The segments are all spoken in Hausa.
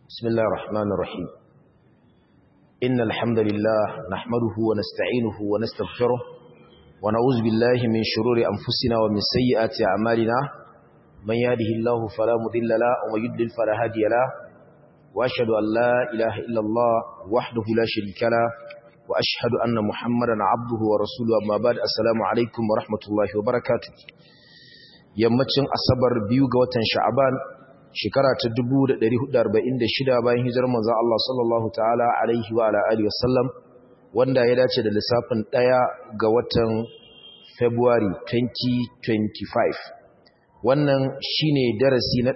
بسم الله الرحمن الرحيم إن الحمد لله نحمده ونستعينه ونستغفره ونعوذ بالله من شرور أنفسنا ومن سيئات أعمالنا من يهده الله فلا مضل له ومن يضلل فلا هادي له وأشهد أن لا إله إلا الله وحده لا شريك له وأشهد أن محمدا عبده ورسوله أما بعد السلام عليكم ورحمة الله وبركاته yammacin asabar biyu ga watan sha'aban shekara ta 1446 bayan hijirar manzon Allah sallallahu ta'ala alaihi wa ala alihi wasallam wanda ya dace da lissafin ɗaya ga watan February 2025 wannan shine darasi na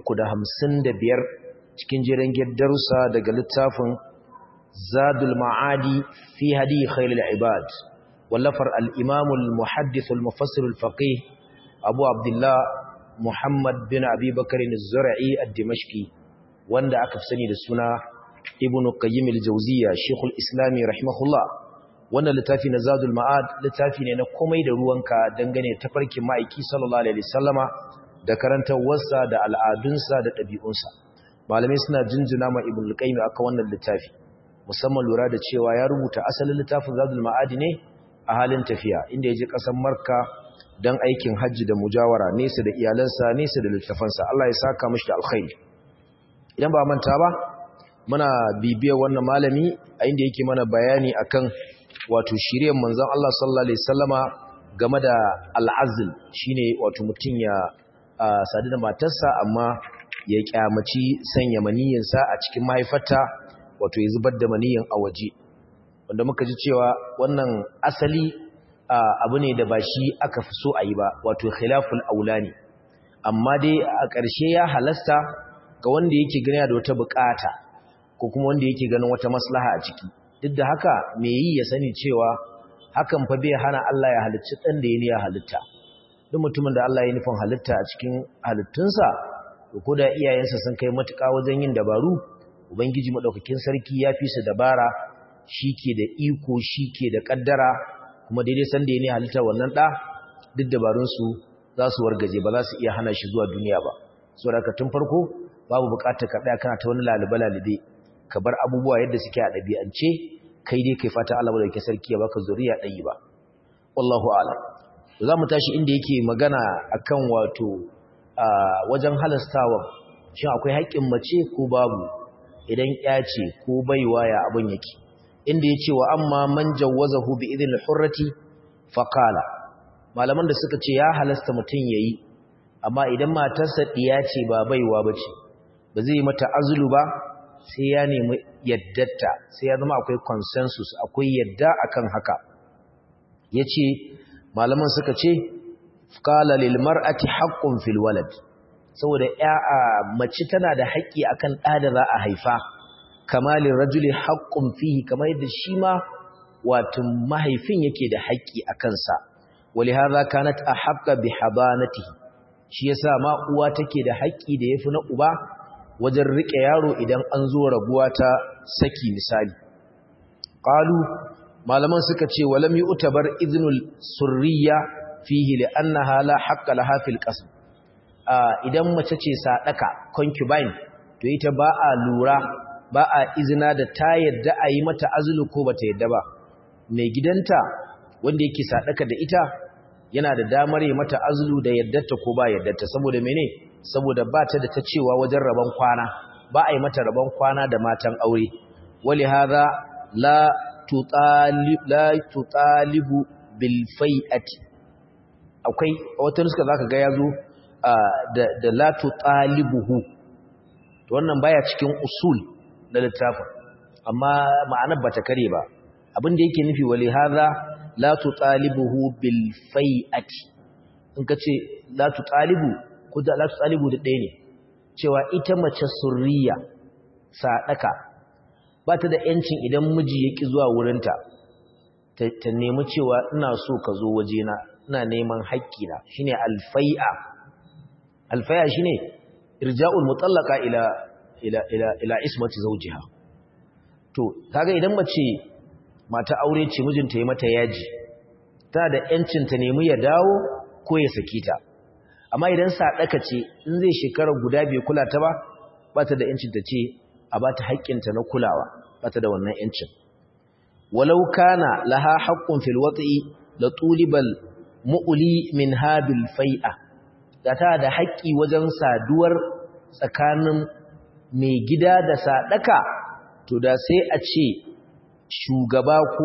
355 cikin jiran darussa daga littafin Zadul Ma'adi fi hadi khairul ibad wallafar al-Imam al-Muhaddith al-Mufassir al-Faqih Abu Abdullah Muhammad bin Abi Bakarin Zura'i al-Dimashqi wanda aka fi sani da suna Ibn Qayyim al-Jawziyya Sheikhul Islami rahimahullah wannan littafi na Zadul Ma'ad littafi ne na komai da ruwanka dangane ta farkin ma'aiki sallallahu alaihi wasallama da karantawarsa da al'adunsa da ɗabi'unsa malamai suna jinjina ma Ibn Qayyim aka wannan littafi musamman lura da cewa ya rubuta asalin littafin Zadul Ma'ad ne a halin tafiya inda ya je ƙasar Marka don aikin hajji da mujawara nesa da iyalansa nesa da littafansa Allah ya saka mishi da alkhairi idan ba manta ba muna bibiyar wannan malami a inda yake mana bayani akan wato shiryen manzon Allah sallallahu alaihi wasallama game da al'azl shine wato mutun ya sadu da matarsa amma ya kyamaci sanya maniyinsa a cikin mahaifarta wato ya zubar da maniyin a waje wanda muka ji cewa wannan asali abu ne da ba shi aka fi so a yi ba wato khilaful aula ne amma dai a ƙarshe ya halasta ga wanda yake gani da wata bukata ko kuma wanda yake ganin wata maslaha a ciki duk da haka me yi ya sani cewa hakan fa bai hana Allah ya halicci dan da ya halitta duk mutumin da Allah ya nufin halitta a cikin halittunsa ko da iyayensa sun kai matuƙa wajen yin dabaru ubangiji madaukakin sarki ya fi su dabara shike da iko shike da kaddara kuma daidai san da ya ne halitta wannan ɗa duk dabarunsu za su wargaje ba za su iya hana shi zuwa duniya ba so da tun farko babu bukatar ka ɗaya kana ta wani lalube-lalube ka bar abubuwa yadda suke a ɗabi'ance kai dai kai fata Allah da ke sarki ya baka zuriya ɗayi ba wallahu a'lam za mu tashi inda yake magana akan wato wajen halastawa shin akwai haƙƙin mace ko babu idan ya ce ko baiwa ya abin yake inda ya ce wa amma man jawazahu bi idin hurrati faqala malaman da suka ce ya halasta mutum yayi amma idan matarsa diya ce ba baiwa bace ba zai mata azulu ba sai ya nemi yaddarta sai ya zama akwai consensus akwai yadda akan haka yace malaman suka ce qala lil mar'ati haqqun fil walad saboda ya mace tana da haƙƙi akan ɗa da za a haifa kamalin rajuli haƙƙun fihi kamar yadda shi ma wato mahaifin yake da haƙƙi a kansa wali hadha kanat ahqqa bi habanatihi shi yasa ma uwa take da haƙƙi da yafi na uba wajen rike yaro idan an zo rabuwa ta saki misali qalu malaman suka ce walam yu'tabar idnul surriya fihi li'annaha la haqqa laha fil qasm idan mace ce sadaka concubine to ita ba a lura ba a izina da ta yadda a yi mata azulu ko ba ta yadda ba mai gidanta wanda yake sadaka da ita yana da damar yi mata azulu da yaddarta ko ba yaddarta saboda mene saboda ba ta da ta cewa wajen rabon kwana ba a yi mata rabon kwana da matan aure wali hadha la tutalib la tutalibu bil fai'ati akwai wata nuska zaka ga yazo da da la tutalibuhu to wannan baya cikin usul na littafin amma ma'anar ba ta kare ba abin da yake nufi wali hadha la tutalibuhu bil fai'ati in kace la tutalibu ko da la tutalibu da ɗaya ne cewa ita mace surriya sadaka ba ta da yancin idan miji yaki zuwa wurinta ta nemi cewa ina so ka zo wajena ina neman haƙƙina shine alfai'a alfai'a shine irja'ul mutallaqa ila ila ila ila ismati zawjiha to kaga idan mace mata aure ce mijinta ya mata yaji ta da yancin ta nemi ya dawo ko ya saki ta amma idan sadaka ce in zai shekara guda bai kula ta ba ba ta da yancin ta ce a ba ta haƙƙinta na kulawa ba ta da wannan ‘yancin walau kana laha haƙƙun fil watsi da tulibal mu'uli min habil fai'a da ta da haƙƙi wajen saduwar tsakanin mai gida da sadaka to da sai a ce shugaba ko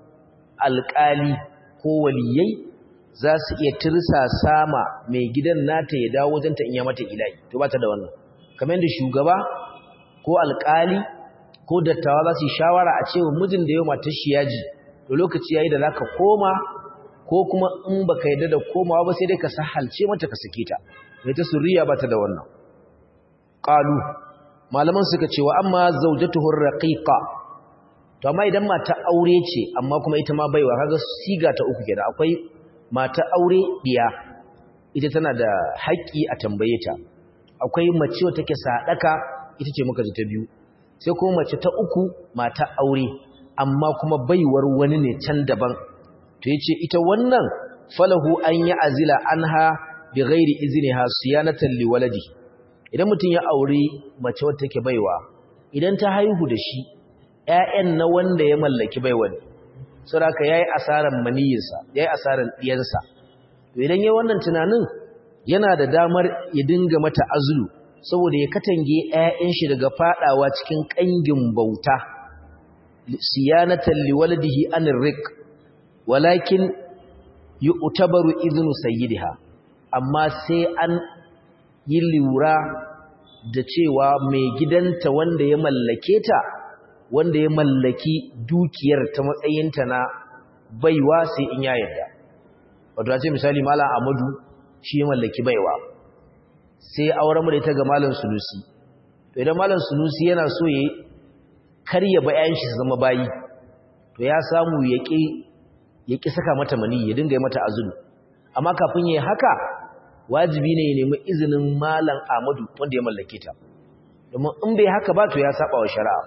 alƙali ko waliyai za su iya tirsa sama mai gidan nata ya dawo wajenta in ya mata ilahi to ba ta da wannan kamar yadda shugaba ko alƙali ko dattawa za su yi shawara a cewa mijin da yau matar shi yaji to lokaci yayi da za ka koma ko kuma in baka yarda da komawa ba sai dai ka sahalce mata ka sake ta mai ta suriya ba ta da wannan qalu malaman suka ce wa amma zawjatuhu raqiqa to amma idan mata aure ce amma kuma ita ma baiwa kaga siga ta uku kenan akwai mata aure diya ita tana da haƙƙi a tambaye ta akwai mace wacce take sadaka ita ce muka ji ta biyu sai kuma mace ta uku mata aure amma kuma baiwar wani ne can daban to yace ita wannan falahu an ya azila anha bi ghairi izniha siyanatan liwaladi idan mutum ya aure mace wacce take baiwa idan ta haihu da shi ƴaƴan na wanda ya mallaki baiwan saboda yayi asaran maniyinsa yayi asaran diyansa to idan yayi wannan tunanin yana da damar ya dinga mata azulu saboda ya katange ƴaƴan shi daga fadawa cikin kangin bauta siyanatan liwaladihi anir riq walakin yu'tabaru idnu sayyidiha amma sai an yi lura da cewa mai gidanta wanda ya mallake ta wanda ya mallaki dukiyar ta matsayinta na baiwa sai in ya yarda wato ce misali malam Amadu shi ya mallaki baiwa sai auren mu da ita ga malam Sunusi to idan malam Sunusi yana so ya karya bayan shi su zama bayi to ya samu ya ki ya ki saka mata mani ya dinga yi mata azulu amma kafin yayi haka wajibi ne ya nemi izinin malam Ahmadu wanda ya mallake ta domin in bai haka ba to ya saba wa shari'a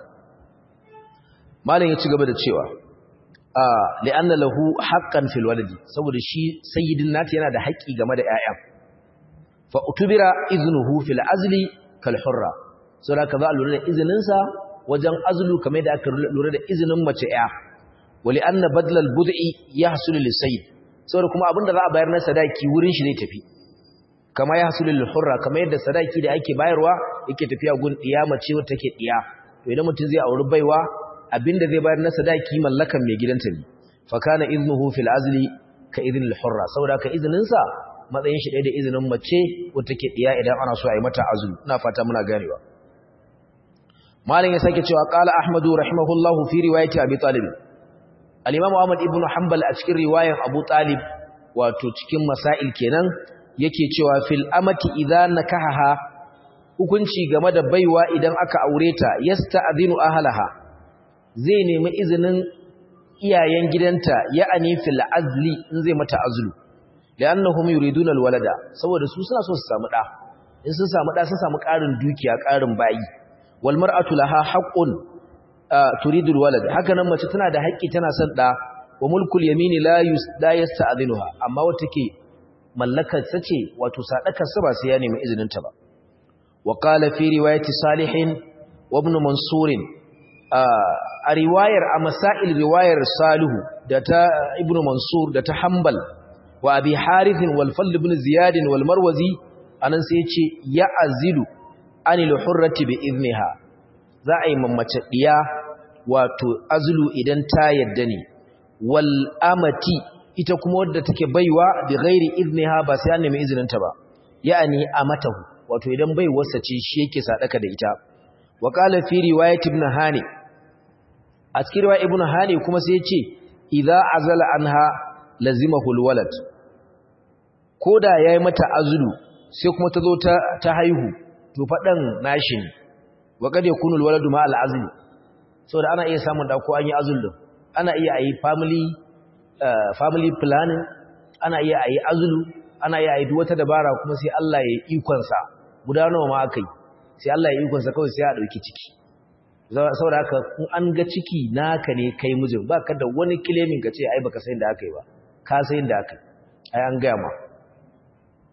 malam ya ci gaba da cewa a li'anna lahu haqqan fil waladi saboda shi sayyidin nata yana da haƙƙi game da ƴaƴa fa utubira iznuhu fil azli kal hurra saboda ka za a lura da izinin sa wajen azlu kamar da aka lura da izinin mace ƴa wali anna badla al bud'i yahsul lis sayyid saboda kuma abinda za a bayar na sadaki wurin shi zai tafi kama yahsul lil hurra kamar yadda sadaki da ake bayarwa yake tafiya gun diya mace wacce take diya to idan mutum zai auri baiwa abinda zai bayar na sadaki mallakan mai gidanta ne fa kana iznuhu fil azli ka idhn al hurra saboda ka izinin sa matsayin shi da izinin mace wacce take diya idan ana so a yi mata azlu ina fata muna ganewa malam ya sake cewa qala ahmadu rahimahullahu fi riwayati abi talib al-imam ahmad ibn hanbal a cikin riwayar abu talib wato cikin masail kenan yake cewa fil amati idza nakahaha hukunci game da baiwa idan aka aure ta yasta'dhinu ahlaha zai nemi izinin iyayen gidanta ya'ani fil azli in zai mata azlu li'annahum yuriduna alwalada saboda su suna so su samu da in sun samu da sun samu ƙarin dukiya ƙarin bayi wal mar'atu laha haqqun turidu alwalad haka nan mace tana da haƙƙi tana son da wa mulkul yamini la yusda yasta'dhinuha amma wata ke mallakar sa ce wato sadakar sa ba sai ya nemi izinin ta ba wa qala fi riwayati salihin wa ibn mansur a riwayar a masail riwayar salihu da ta ibn mansur da ta hanbal wa abi harith wal fadl ibn ziyad wal marwazi anan sai ya ce ya azilu anil hurrati bi idniha za a yi mamace diya wato azlu idan ta yadda ne wal amati ita kuma wadda take baiwa bi ghairi idniha ba sai an nemi izinin ta ba ya'ani amatahu wato idan bai wasa ce shi yake sadaka da ita wa qala fi riwayat ibn hani a cikin riwayat ibn hani kuma sai ya ce idza azala anha lazimahu alwalad koda yayi mata azlu sai kuma ta zo ta ta haihu to fadan nashi ne wa kad yakunu alwaladu ma alazli saboda ana iya samun da ko an yi azul din ana iya ayi family uh, family planning ana iya ayi azulu ana iya ayi wata dabara kuma sai Allah ya ikon sa gudanarwa ma akai sai Allah ya ikon sa kawai sai ya dauki ciki saboda haka in an ga ciki naka ne kai mijin baka da wani claiming ka ce ai baka san da akai ba ka san da akai ai an ga ma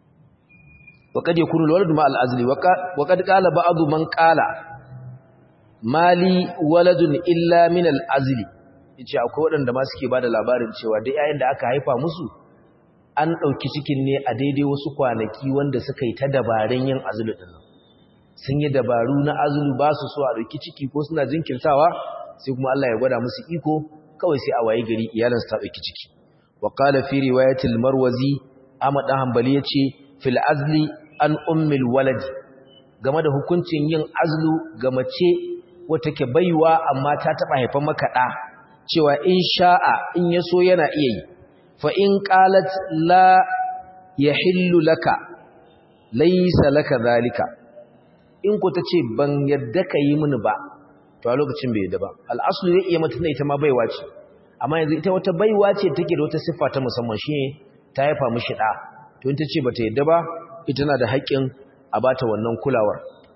وقد يكون الولد مع الأزل وقد قال بعض من قال mali waladun illa min al-azli yace akwai waɗanda ma suke bada labarin cewa duk yayin da aka haifa musu an ɗauki cikin ne a daidai wasu kwanaki wanda suka yi ta dabarun yin azulu din sun yi dabaru na azulu ba su so a ɗauki ciki ko suna jinkirtawa sai kuma Allah ya gwada musu iko kawai sai a waye gari iyalansu ta ɗauki ciki wa qala fi riwayatil marwazi Ahmad dan Hanbali yace fil azli an ummil walad game da hukuncin yin azlu ga mace wata ke baiwa amma ta taba haifan maka da cewa in sha'a in yaso yana iya yi fa in qalat la yahillu laka laysa laka zalika in ku tace ban yadda ka yi mini ba to a lokacin bai yadda ba al'aslu zai iya mata ita ma baiwa ce amma yanzu ita wata baiwa ce take da wata siffa ta musamman shine ta haifa mishi da to in tace bata yadda ba ita na da haƙƙin a bata wannan kulawar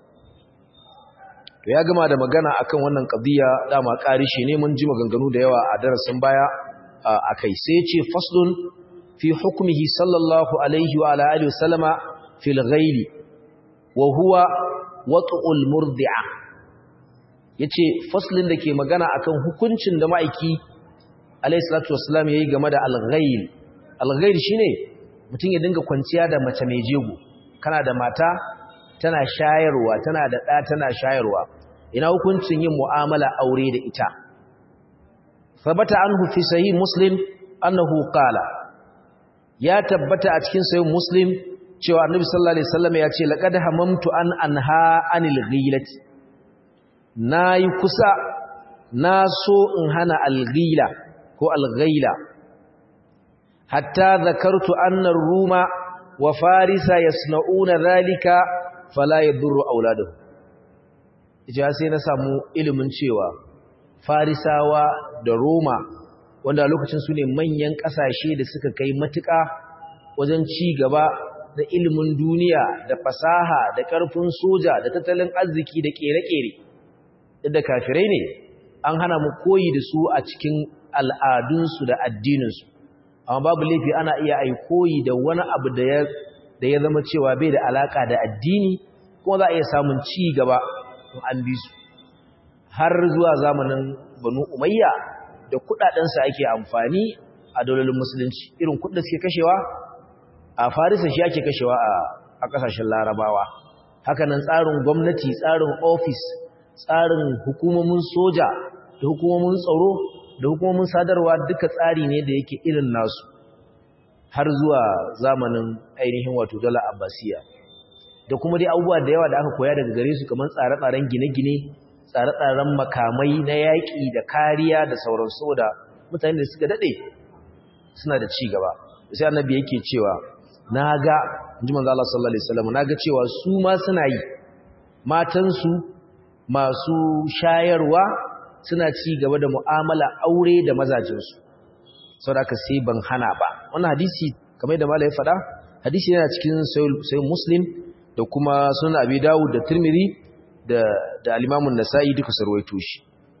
to ya gama da magana akan wannan qadiya dama ƙarishi ne mun ji maganganu da yawa a darasin baya akai sai ce faslun fi hukmihi sallallahu alaihi wa ala alihi wasallama fil ghaili wa huwa wat'ul murdi'a yace faslin da ke magana akan hukuncin da ma'aiki alaihi salatu wassalam yayi game da al-ghail al-ghail shine mutum ya dinga kwanciya da mace mai jego kana da mata tana shayarwa tana da ɗa tana shayarwa ina hukuncin yin mu'amala aure da ita sabata anhu fi sahih muslim annahu qala ya tabbata a cikin sahih muslim cewa annabi sallallahu alaihi wasallam ya ce laqad hamamtu an anha anil ghilati nayi kusa na so in hana al-ghila ko al-ghaila hatta zakartu anna ruma wa farisa yasna'una dhalika fala yadurru auladuhum ija sai na samu ilimin cewa farisawa da roma wanda a lokacin su ne manyan kasashe da suka kai matuƙa wajen ci gaba da ilimin duniya da fasaha da ƙarfin soja da tattalin arziki da ƙere-ƙere da kafirai ne an hana mu koyi da su a cikin al'adunsu da addininsu amma babu laifi ana iya ai koyi da wani abu da ya da ya zama cewa bai da alaka da addini kuma za a iya samun ci gaba in an bi su har zuwa zamanin banu umayya da kudadensa ake amfani a daulolin musulunci irin kudin suke kashewa a farisa shi ake kashewa a kasashen larabawa hakanan tsarin gwamnati tsarin ofis tsarin hukumomin soja da hukumomin tsaro da hukumomin sadarwa duka tsari ne da yake irin nasu har zuwa zamanin ainihin wato dala abbasiya da kuma dai abubuwa da yawa da aka koya daga gare su kamar tsare-tsaren gine-gine tsare-tsaren makamai na yaƙi da kariya da sauransu da mutane da suka daɗe suna da ci gaba sai annabi yake cewa na ga inji manzo Allah sallallahu alaihi wasallam na ga cewa su ma suna yi matansu masu shayarwa suna ci gaba da mu'amala aure da mazajinsu saboda haka sai ban hana ba wannan hadisi kamar da malai faɗa hadisi yana cikin sai muslim da kuma sunan abi dawud da tirmidhi da da al-imam an-nasa'i duka sarwaito shi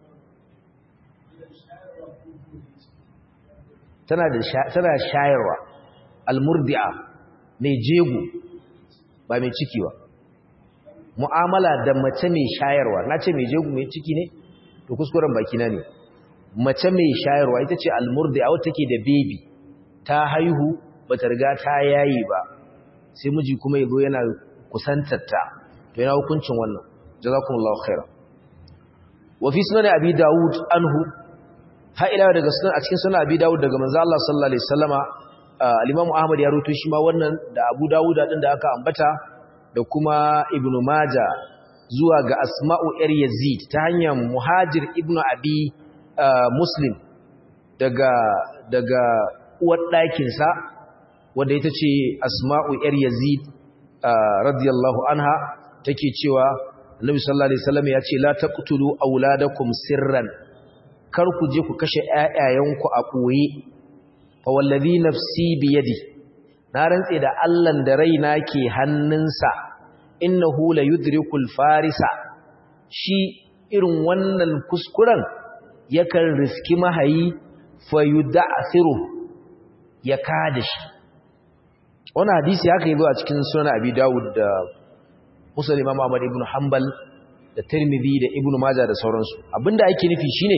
tana da tana shayarwa al-murdi'a mai jego ba mai ciki ba mu'amala da mace mai shayarwa nace mai jego mai ciki ne to kuskuren baki na ne mace mai shayarwa ita ce almurdi'a wata take da baby ta haihu bata riga ta yayi ba sai miji kuma yazo yana kusantarta to yana hukuncin wannan jazakumullahu khairan wa fi sunan abi daud anhu ha ila daga sunan a cikin sunan abi daud daga manzo Allah sallallahu alaihi wasallama al-imam ahmad ya rawaito shi ma wannan da abu daud din da aka ambata da kuma ibnu majah zuwa ga asma'u ‘yar yazid ta hanyar muhajir ibn abi muslim daga daga uwar ɗakinsa wadda ita ce asma'u ‘yar yazid radiyallahu anha take cewa annabi sallallahu alaihi wasallam ya ce la taqtulu auladakum sirran kar ku je ku kashe ƴaƴayenku a ɓoye fa wallazi nafsi biyadi na rantse da Allah da raina ke hannunsa innahu la yudrikul farisa shi irin wannan kuskuren yakan riski mahayi fayuda'thiru ya kada shi wannan hadisi haka yazo a cikin sunan abi dawud da muslim imam ahmad ibn hanbal da tirmidhi da ibnu maja da sauransu abinda ake nufi shine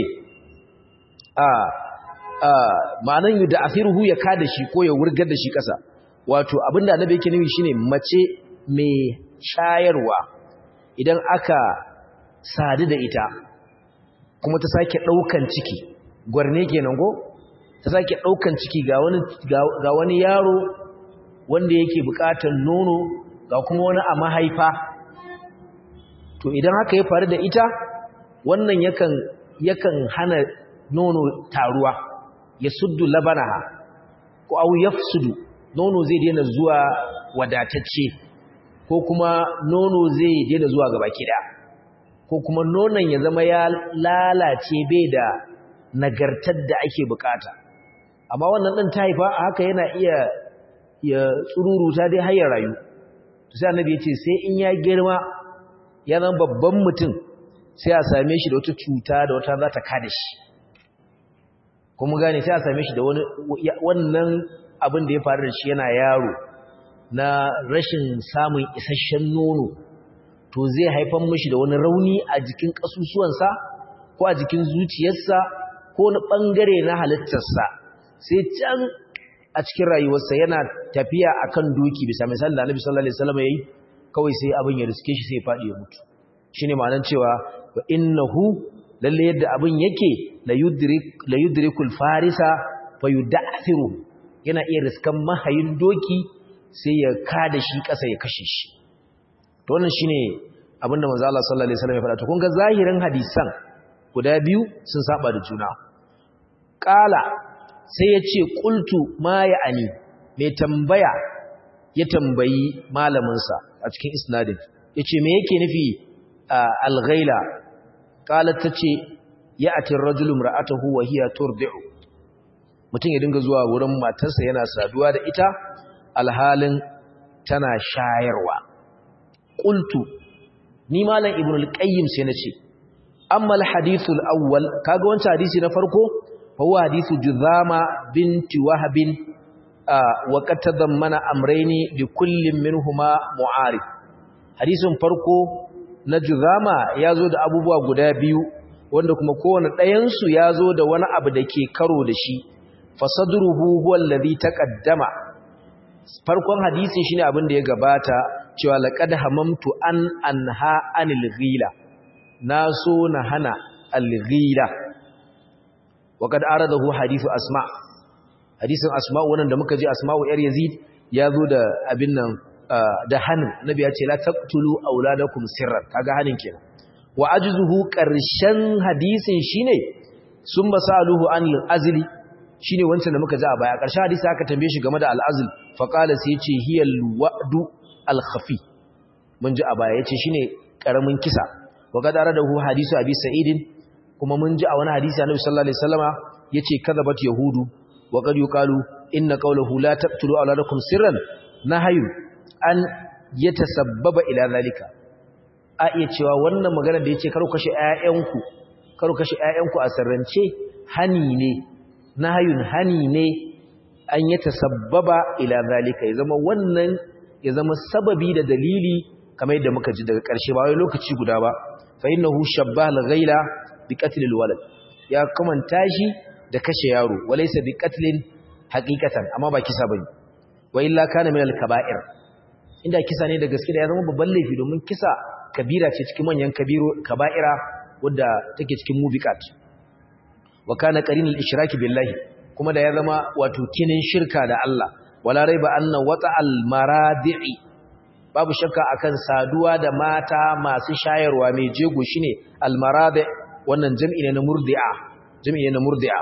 a a ma'anan yud'athiruhu ya kada shi ko ya wurgar da shi kasa wato abinda annabi yake nufi shine mace mai shayarwa idan aka sadu da ita kuma ta sake daukan ciki gwarne kenan go ta sake daukan ciki ga wani ga wani yaro wanda yake bukatar nono ga kuma wani a mahaifa to idan haka ya faru da ita wannan yakan yakan hana nono taruwa ya suddu labanaha ko au yafsudu nono zai daina zuwa wadatacce ko kuma nono zai daina zuwa gaba kida ko kuma nonon ya zama ya lalace bai da nagartar da ake bukata amma wannan din ta haifa haka yana iya ya tsururuta dai har ya rayu sai annabi ya ce sai in ya girma ya zama babban mutum sai a same shi da wata cuta da wata za ta kada shi kuma gane sai a same shi da wani wannan abin da ya faru da shi yana yaro na rashin samun isasshen nono to zai haifan mishi da wani rauni a jikin kasusuwansa ko a jikin zuciyarsa ko wani bangare na halittarsa sai can a cikin rayuwarsa yana tafiya akan doki bisa misali da Annabi sallallahu alaihi wasallam yayi kawai sai abin ya riske shi sai ya fadi ya mutu shine ma'anar cewa wa innahu lalle yadda abin yake la yudrik la yudrikul farisa fayud'athiru yana iya riskan mahayin doki sai ya kada shi kasa ya kashe shi to wannan shine abinda manzo Allah sallallahu alaihi wasallam ya faɗa to kun ga zahirin hadisan guda biyu sun saba da juna qala sai ya ce ƙultu ma ya ani mai tambaya ya tambayi malaminsa a cikin isnadin ya ce me yake nufi a alghaila ƙalar ta ce ya atin rajulun ra'atahu wa hiya turdi'u mutum ya dinga zuwa wurin matarsa yana saduwa da ita alhalin tana shayarwa ƙultu ni malam ibn al-qayyim sai na ce amma al-hadithul awwal kaga wancan hadisi na farko فهو حديث جذامة بنت وهب آه وقد تضمن أمرين لكل منهما معارف حديث فرقو نجذامة يازود أبو بوا قدابيو wanda kuma kowane ɗayansu ya zo da wani abu da ke karo da shi fasadruhu huwa allazi taqaddama farkon hadisin shine abin da ya gabata cewa laqad hamamtu an anha anil ghila na so na hana al ghila وقد أرده حديث أسماء حديث أسماء wannan da muka ji Asma'u yar Yazid ya zo da abin nan da hanin Nabi ya ce la taqtulu auladakum sirran kaga hanin kenan wa ajzuhu qarshan hadisin shine sun basaluhu an al-azli shine wancan da muka ji a baya karshen hadisi aka tambaye shi game da al-azl fa qala sai yace hiya al-wa'du al-khafi mun ji a baya yace shine karamin kisa wa qad aradahu hadisu abi sa'idin kuma mun ji a wani hadisi annabi sallallahu alaihi wasallama yace kadhabat yahudu wa qad yuqalu inna qawluhu la taqtulu awladakum sirran nahyu an yatasabbaba ila zalika a iya cewa wannan magana da yace karo kashe ƴaƴanku karo kashe ƴaƴanku a sirrance hani ne nahyun hani ne an yatasabbaba ila zalika ya zama wannan ya zama sababi da dalili kamar yadda muka ji daga ƙarshe ba wai lokaci guda ba fa innahu shabbaha al-ghaila biqatlil walad ya kamanta shi da kashe yaro walaysa biqatlin haqiqatan amma ba kisa bane wa illa kana min al-kaba'ir inda kisa ne da gaske da ya zama babban laifi domin kisa kabira ce cikin manyan kabiro kaba'ira wadda take cikin mubiqat wa kana qarinul ishraki billahi kuma da ya zama wato kinin shirka da Allah wala raiba anna wata'al maradi'i babu shakka akan saduwa da mata masu shayarwa mai jego shine al-maradi' wannan jam'i ne na murdi'a jam'i ne na murdi'a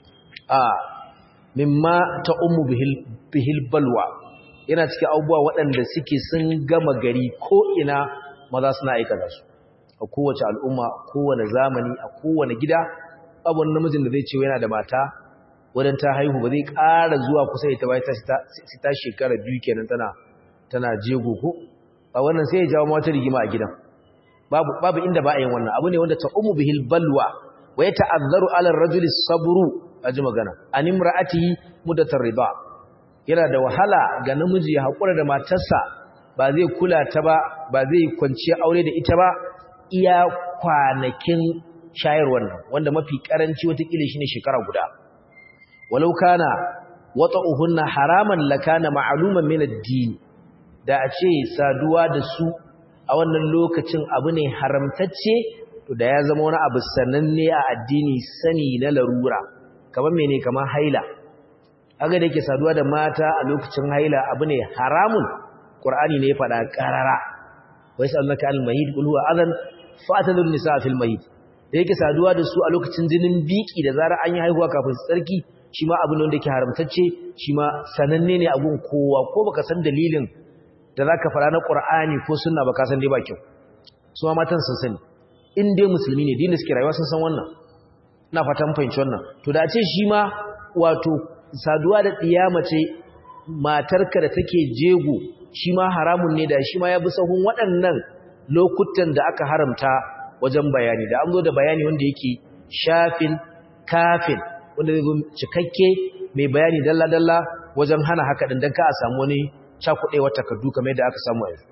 a mimma ta ummu bihil bihil balwa yana cikin abubuwa waɗanda suke sun gama gari ko ina maza suna aikata su a kowace al'umma kowane zamani a kowane gida babu wani namijin da zai ce yana da mata wadan ta haihu ba zai ƙara zuwa kusa ita ba sai ta shekara biyu kenan tana tana jego ko ba wannan sai ya jawo mata rigima a gidan babu babu inda ba a yin wannan abu ne wanda ta umu bihil balwa wa ya ta'azzaru ala ar-rajuli sabru aji magana an imra'atihi mudatar riba yana da wahala ga namiji ya hakura da matarsa ba zai kula ta ba ba zai kwanciya aure da ita ba iya kwanakin shayarwar nan wanda mafi karanci watakila shine shekara guda walau kana wata'uhunna haraman lakana ma'luman min ad-din da a ce saduwa da su a wannan lokacin abu ne haramtacce to da ya zama wani abu sananne a addini sani na larura kamar mene kamar haila aga da yake saduwa da mata a lokacin haila abu ne haramun qur'ani ne ya faɗa qarara wa yasalunaka al-mahid qul huwa adhan fa'tadun nisa fil mahid da yake saduwa da su a lokacin jinin biki da zarar an yi haihuwa kafin tsarki shi ma abin wanda yake haramtacce shi ma sananne ne a gun kowa ko baka san dalilin da zaka fara na qur'ani ko sunna baka san dai ba kyau su ma matan sun sani in dai musulmi ne dinin suke rayuwa sun san wannan ina fatan fahimci wannan to da a ce shi ma wato saduwa da mace matarka da take jego shi ma haramun ne da shi ma ya bi sahun waɗannan lokutan da aka haramta wajen bayani da an zo da bayani wanda yake shafin kafin wanda zai zo cikakke mai bayani dalla-dalla wajen hana haka ɗin don ka a samu wani cakuɗewar takardu kamar yadda aka samu yanzu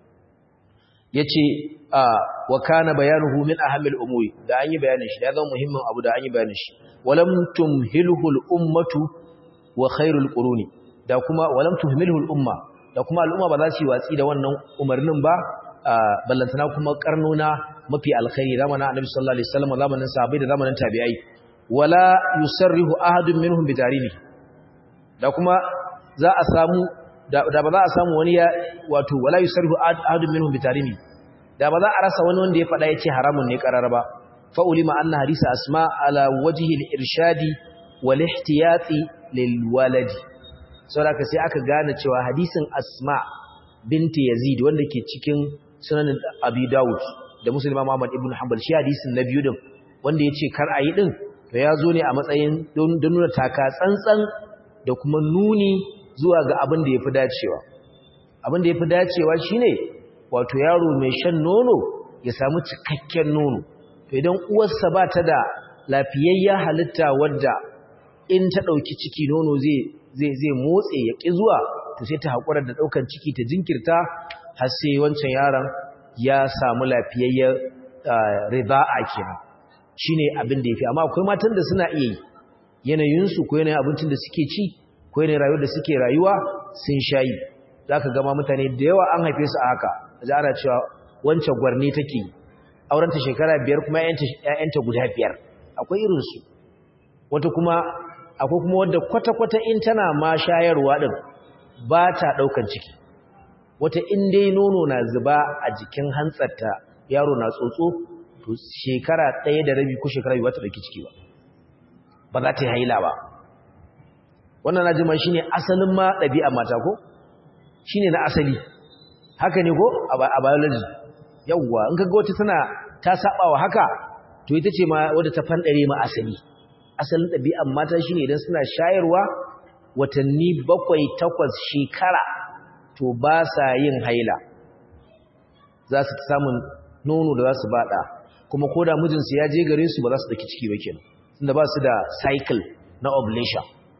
ya ce wa kana bayanuhu min ahamil umuri da an yi bayanin shi da ya zama muhimmin abu da an yi bayanin shi walam tumhilhul ummatu wa khairul quruni da kuma walam tuhmilhul umma da kuma al'umma ba za su yi watsi da wannan umarnin ba ballantana kuma karnona mafi alkhairi zamanin annabi sallallahu alaihi wasallam zamanin sahabbai da zamanin tabi'ai wala yusarrihu ahadun minhum bidarini da kuma za a samu da ba za a samu wani ya wato wala yusarrihu ahadun minhum bidarini da ba za a rasa wani wanda ya faɗa yace haramun ne karara ba fa ulima anna hadisa asma ala wajhi al-irshadi wal ihtiyati lil waladi saboda sai aka gane cewa hadisin asma binti yazid wanda ke cikin sunan abi daud da musulma muhammad ibn hanbal shi hadisin na biyu din wanda yace kar ayi din to ya zo ne a matsayin don nuna taka tsantsan da kuma nuni zuwa ga abin da yafi dacewa abin da yafi dacewa shine wato yaro mai shan nono ya samu cikakken nono to idan uwarsa ba ta da lafiyayya halitta wadda in ta dauki ciki nono zai zai zai motse ya ki zuwa to sai ta hakura da daukan ciki ta jinkirta har sai wancan yaron ya samu lafiyayyar rida'a kenan shine abin da yafi amma akwai matan da suna iya yi yanayin su ko yanayin abincin da suke ci ko yanayin rayuwar da suke rayuwa sun shayi zaka ga ma mutane da yawa an haife su a haka da ana cewa wancan gwarni take auren ta shekara biyar kuma ƴaƴanta guda biyar akwai irin su wata kuma akwai kuma wanda kwata-kwata in tana ma shayarwa din ba ta daukan ciki wata in dai nono na zuba a jikin hantsarta yaro na tsotso to shekara ɗaya da rabi ko shekara biyu ba ta ɗauki ciki ba ba za ta yi haila ba wannan na jima shi ne asalin ma ɗabi'a mata ko shi ne na asali haka ne ko a biology yawwa in kaga wata tana ta saba wa haka to ita ce ma wadda ta fanɗare ma asali asalin ɗabi'an mata shi ne idan suna shayarwa watanni bakwai takwas shekara to ba sa yin haila za su samun nono da za su bada kuma ko da mijinsu ya je gare su ba za su daki ciki ba kenan tunda ba su da cycle na ovulation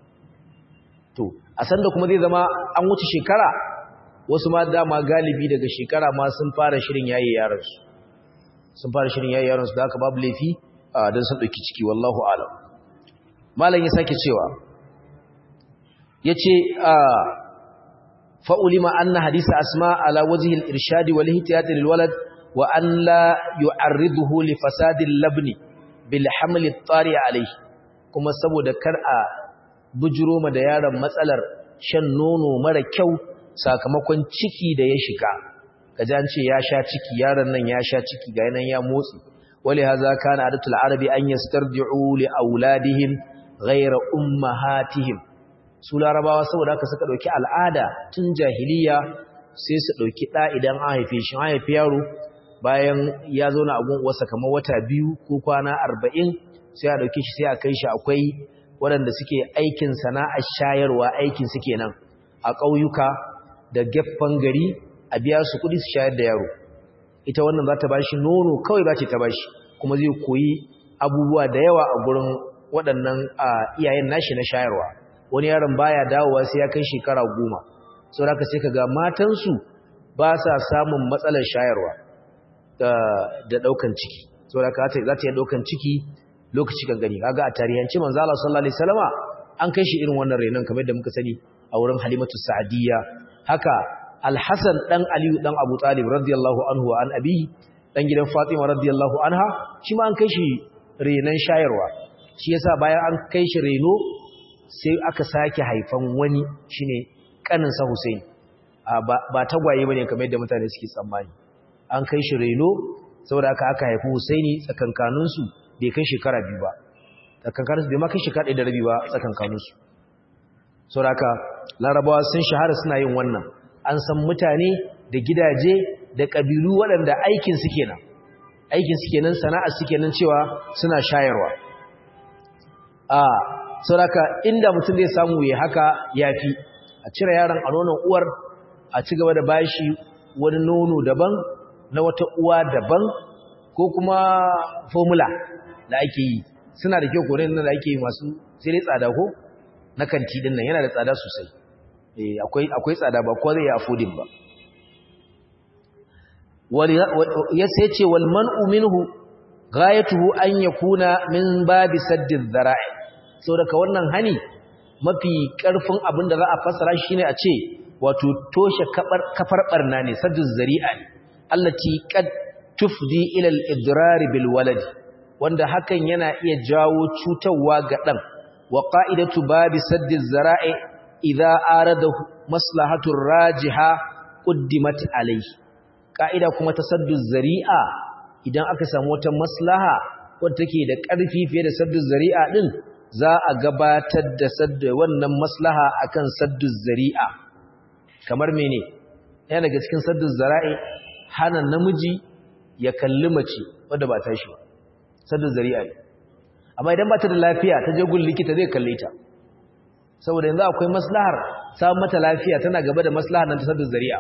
to a san da kuma zai zama an wuce shekara wasu ma dama galibi daga shekara ma sun fara shirin yayi yaransu sun fara shirin yayi yaransu da haka babu laifi don sun dauki ciki wallahu alam malam ya sake cewa yace فأولم أن حديث أسماء على وجه الإرشاد والاهتياط للولد وأن لا يعرضه لفساد اللبن بالحمل الطارئ عليه kuma saboda kar a bujiro ma da yaron matsalar shan nono mara kyau sakamakon ciki da ya shiga kaji an ce ya sha ciki yaron nan ya sha ciki ga yanan ya motsi wali haza kana adatul arabi an yastardi'u li auladihim ghayra ummahatihim su larabawa saboda haka suka dauki al'ada tun jahiliya sai su dauki da idan an haife shi an haifi yaro bayan ya zo na agun uwarsa kamar wata biyu ko kwana arba'in sai a dauke shi sai a kai shi akwai waɗanda suke aikin sana'ar shayarwa aikin su kenan a ƙauyuka da gefen gari a biya su kuɗi su shayar da yaro ita wannan za ta bashi nono kawai za ta bashi kuma zai koyi abubuwa da yawa a gurin waɗannan iyayen nashi na shayarwa wani yaron baya dawowa sai ya kai shekara goma saboda haka sai kaga matansu ba sa samun matsalar shayarwa da daukan ciki saboda ka za ta yi daukan ciki lokaci kan gani kaga a tarihanci manzo Allah sallallahu alaihi wasallama an kai shi irin wannan renon kamar yadda muka sani a wurin Halimatu Sa'diyya haka Al-Hasan dan Aliyu dan Abu Talib radiyallahu anhu an abi dan gidan Fatima radiyallahu anha shi ma an kai shi renon shayarwa shi yasa bayan an kai shi reno sai aka sake haifan wani shine kanin sa Hussein ba tagwaye bane kamar yadda mutane suke tsammani an kai shi reno saboda aka aka haifi Husaini tsakankanin su bai kai shekara biyu ba tsakankanin su bai ma kai shekara ɗaya da rabi ba tsakankanin su saboda aka larabawa sun shahara suna yin wannan an san mutane da gidaje da kabilu waɗanda aikin su kenan aikin su kenan sana'ar su kenan cewa suna shayarwa a saboda inda mutum zai samu ya haka yafi a cire yaron a nonon uwar a ci gaba da bashi wani nono daban na wata uwa daban ko kuma formula da ake yi suna da kyau koren nan da ake yi masu sai dai tsada ko na kanti din nan yana da tsada sosai eh akwai akwai tsada ba ko zai yi affording ba ya sai ce wal man'u minhu ghayatuhu an yakuna min babi saddid dhara'i saboda ka wannan hani mafi karfin abin da za a fassara shine a ce wato toshe kafar barna ne saddu zari'a ne allati qad tufdi ila al-idrar bil walad wanda hakan yana iya jawo cutarwa ga dan wa qa'idatu babi saddi zara'i idza arada maslahatu rajiha quddimat alayhi ka'ida kuma ta saddu zari'a idan aka samu wata maslaha wadda take da ƙarfi fiye da saddu zari'a din za a gabatar da saddu wannan maslaha akan saddu zari'a kamar mene yana daga cikin saddun zara'i hana namiji ya kalli mace wadda ba ta shi ba saddun zari'a ne amma idan ba ta da lafiya ta jagun likita zai kalle ta saboda yanzu akwai maslahar samun mata lafiya tana gaba da maslahar nan ta saddun zari'a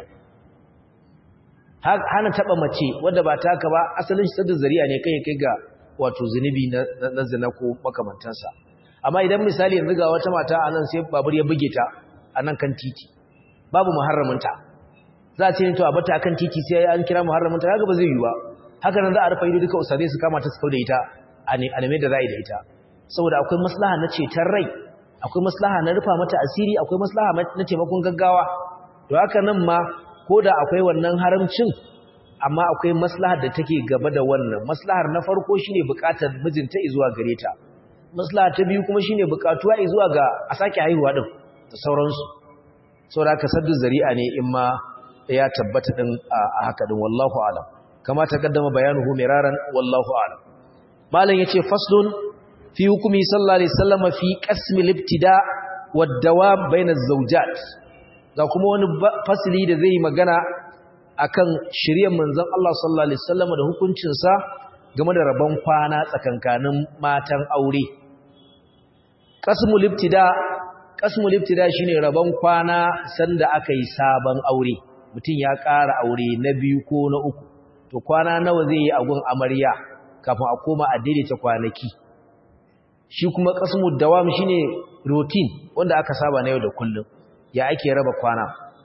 hana taba mace wadda ba ta haka ba asalin saddun zari'a ne kai kai ga wato zunubi na zina ko makamantansa amma idan misali yanzu ga wata mata a nan sai babur ya buge ta a nan kan titi babu muharraminta za a ce to a bata akan titi sai an kira muharraminta kaga ba zai yi ba haka nan za a rufa ido duka ustadai su kama ta su da ita a neme da za da ita saboda akwai maslaha na ceton rai akwai maslaha na rufa mata asiri akwai maslaha na taimakon gaggawa to haka nan ma ko da akwai wannan haramcin amma akwai maslahar da take gaba da wannan maslahar na farko shine bukatar mijinta zuwa gare ta maslaha ta biyu kuma shine bukatuwa zuwa ga a sake haihuwa din da sauransu saboda ka saddu zari'a ne in ma ya tabbata din a haka din wallahu alam kama ta kaddama bayanuhu miraran wallahu alam malam yace faslun fi hukumi sallallahu alaihi wasallam fi qasmi al-ibtida wad dawam bayna az-zawjat ga kuma wani fasili da zai magana akan shirye manzon Allah sallallahu alaihi wasallam da hukuncin sa game da rabon kwana tsakankanin matan aure qasmul ibtida kasmul ibtida shine rabon kwana sanda aka yi sabon aure mutum ya ƙara aure na biyu ko na uku to kwana nawa zai yi agun amarya kafin a koma a daidaita kwanaki shi kuma kasmul dawam shine routine wanda aka saba na yau da kullum ya ake raba kwana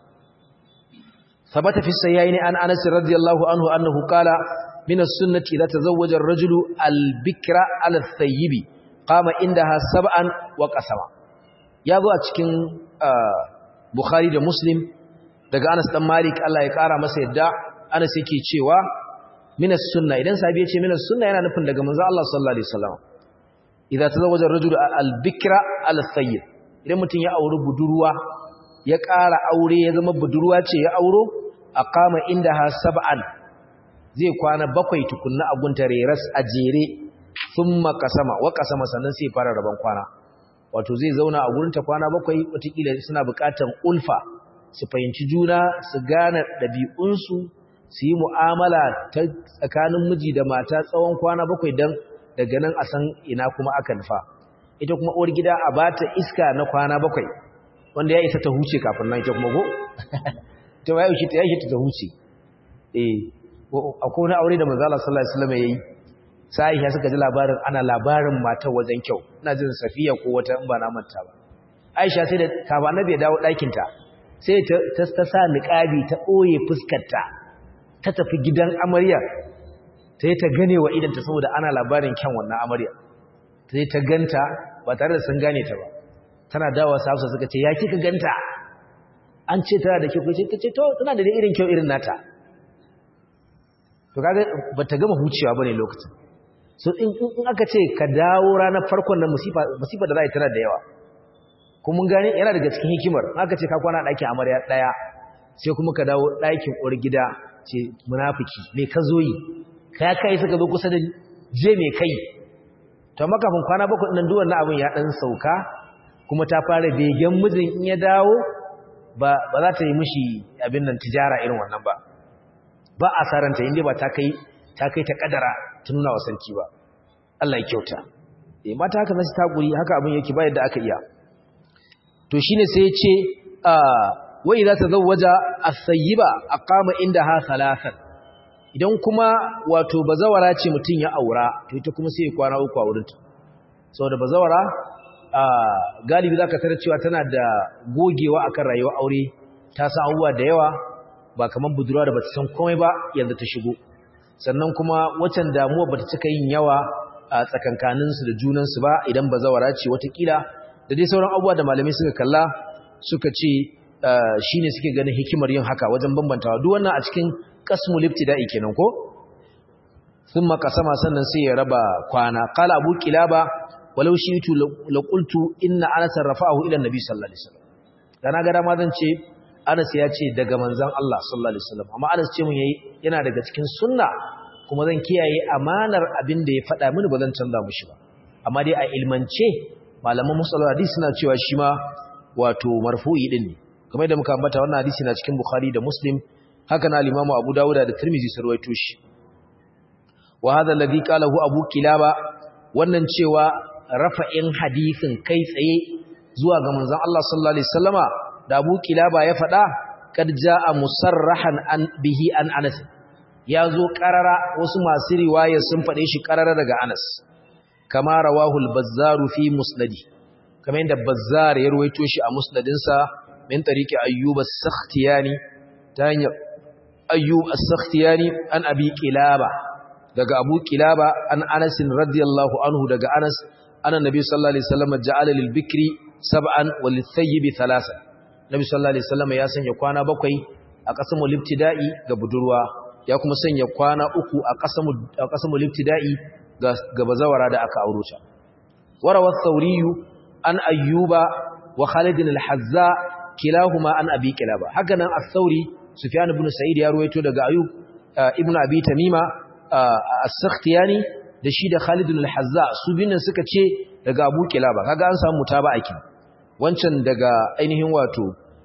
sabata fi sayyaini an Anas radiyallahu anhu annahu qala min as-sunnati idza tazawwaja ar-rajulu al-bikra ala ath-thayyibi qama indaha sab'an wa qasama ya zo a cikin Bukhari da Muslim daga Anas dan Malik Allah ya kara masa yadda Anas yake cewa minas sunna idan sahabi ya ce minas sunna yana nufin daga manzo Allah sallallahu alaihi wasallam idza tazawwaja ar-rajulu al-bikra al-thayyib idan mutum ya auri budurwa ya ƙara aure ya zama budurwa ce ya auro aqama indaha sab'an zai kwana bakwai tukunna a gunta reras a jere thumma qasama wa qasama sannan sai fara raban kwana wato zai zauna a gurinta kwana bakwai watakila suna buƙatar ulfa su fahimci juna su gane ɗabi'unsu su yi mu'amala ta tsakanin miji da mata tsawon kwana bakwai don daga nan a san ina kuma aka nufa ita kuma uwar gida a ba ta iska na kwana bakwai wanda ya isa ta huce kafin nan ita kuma go ta ya yi ta ya ta huce eh akwai wani aure da manzala sallallahu alaihi wasallam yayi sai ya suka ji labarin ana labarin matar wajen kyau ina jin safiya ko wata in ba na manta ba aisha sai da kaba annabi ya dawo ɗakin ta sai ta ta sa niqabi ta boye fuskar ta ta tafi gidan amarya sai ta gane wa idanta saboda ana labarin kyan wannan amarya sai ta ganta ba tare da sun gane ta ba tana dawa safsa suka ce ya kika ganta an ce tana da kyau ce tace to tana da irin kyau irin nata to kaga bata gama hucewa bane lokacin so in in aka ce ka dawo ranar farkon nan musifa musifa da za a yi tana da yawa kuma mun gane yana daga cikin hikimar aka ce ka kwana ɗakin amarya ɗaya sai kuma ka dawo ɗakin uwar gida ce munafiki me ka zo yi ka kai suka zo kusa da je me kai to amma kafin kwana bakwai nan duwan abin ya dan sauka kuma ta fara begen mijin in ya dawo ba ba za ta yi mishi abin nan tijara irin wannan ba ba a saranta inda ba ta kai ta kai ta kadara ta nuna wa sarki ba Allah ya kyauta eh mata haka nasu takuri haka abin yake ba yadda aka iya to shine sai ya ce a wa idza tazawwaja as-sayyiba aqama indaha thalathan idan kuma wato bazawara ce mutum ya aura to ita kuma sai ya kwana uku a wurinta saboda bazawara a galibi zaka tarar cewa tana da gogewa akan rayuwar aure ta san abubuwa da yawa ba kaman budurwa da bata san komai ba yanzu ta shigo sannan kuma wacan damuwa bata cika yin yawa a tsakankanin su da junan su ba idan bazawara ce watakila da dai sauran abubuwa da malamai suka kalla suka ce shine suke ganin hikimar yin haka wajen bambantawa duk wannan a cikin qasmul ibtida'i kenan ko thumma qasama sannan sai ya raba kwana qala abu kilaba walau shi'tu la qultu inna anas rafa'ahu ila annabi sallallahu alaihi wasallam dan ga dama zan ce anas ya ce daga manzon Allah sallallahu alaihi wasallam amma anas ce mun yayi yana daga cikin sunna kuma zan kiyaye amanar abin da ya faɗa mini ba zan canza mushi ba amma dai a ilmance malaman musallar hadisi suna cewa shi ma wato marfu'i din ne kamar da muka ambata wannan hadisi na cikin bukhari da muslim haka na limamu abu dawuda da tirmizi sun rawaito shi wa hadha alladhi qalahu abu kilaba wannan cewa rafa'in hadisin kai tsaye zuwa ga manzon Allah sallallahu alaihi wasallama da abu kilaba ya faɗa kad jaa musarrahan an bihi an anas ya zo karara wasu masu riwaya sun faɗe shi karara daga anas kama rawahu al-bazzar fi musnadi kamar yadda bazzar ya ruwaito shi a musnadinsa min tariqi ayyub as-sakhtiyani ta hanyar ayyub as-sakhtiyani an abi qilaba daga abu qilaba an anas radiyallahu anhu daga anas anna nabi sallallahu alaihi wasallam ja'ala lil bikri sab'an wal thayyibi thalatha nabi sallallahu alaihi wasallam ya sanya kwana bakwai a kasamu libtida'i ga budurwa ya kuma sanya kwana uku a kasamu a kasamu libtida'i ga ga bazawara da aka auro ta warawa thawriyu an ayyuba wa khalid al-hazza kilahuma an abi kilaba haka nan as-sauri sufyan ibn sa'id ya ruwaito daga ayub ibn abi tamima as-sakhtiyani da shi da khalid al-hazza su binan suka ce daga abu kilaba kaga an samu mutaba'a kin wancan daga ainihin wato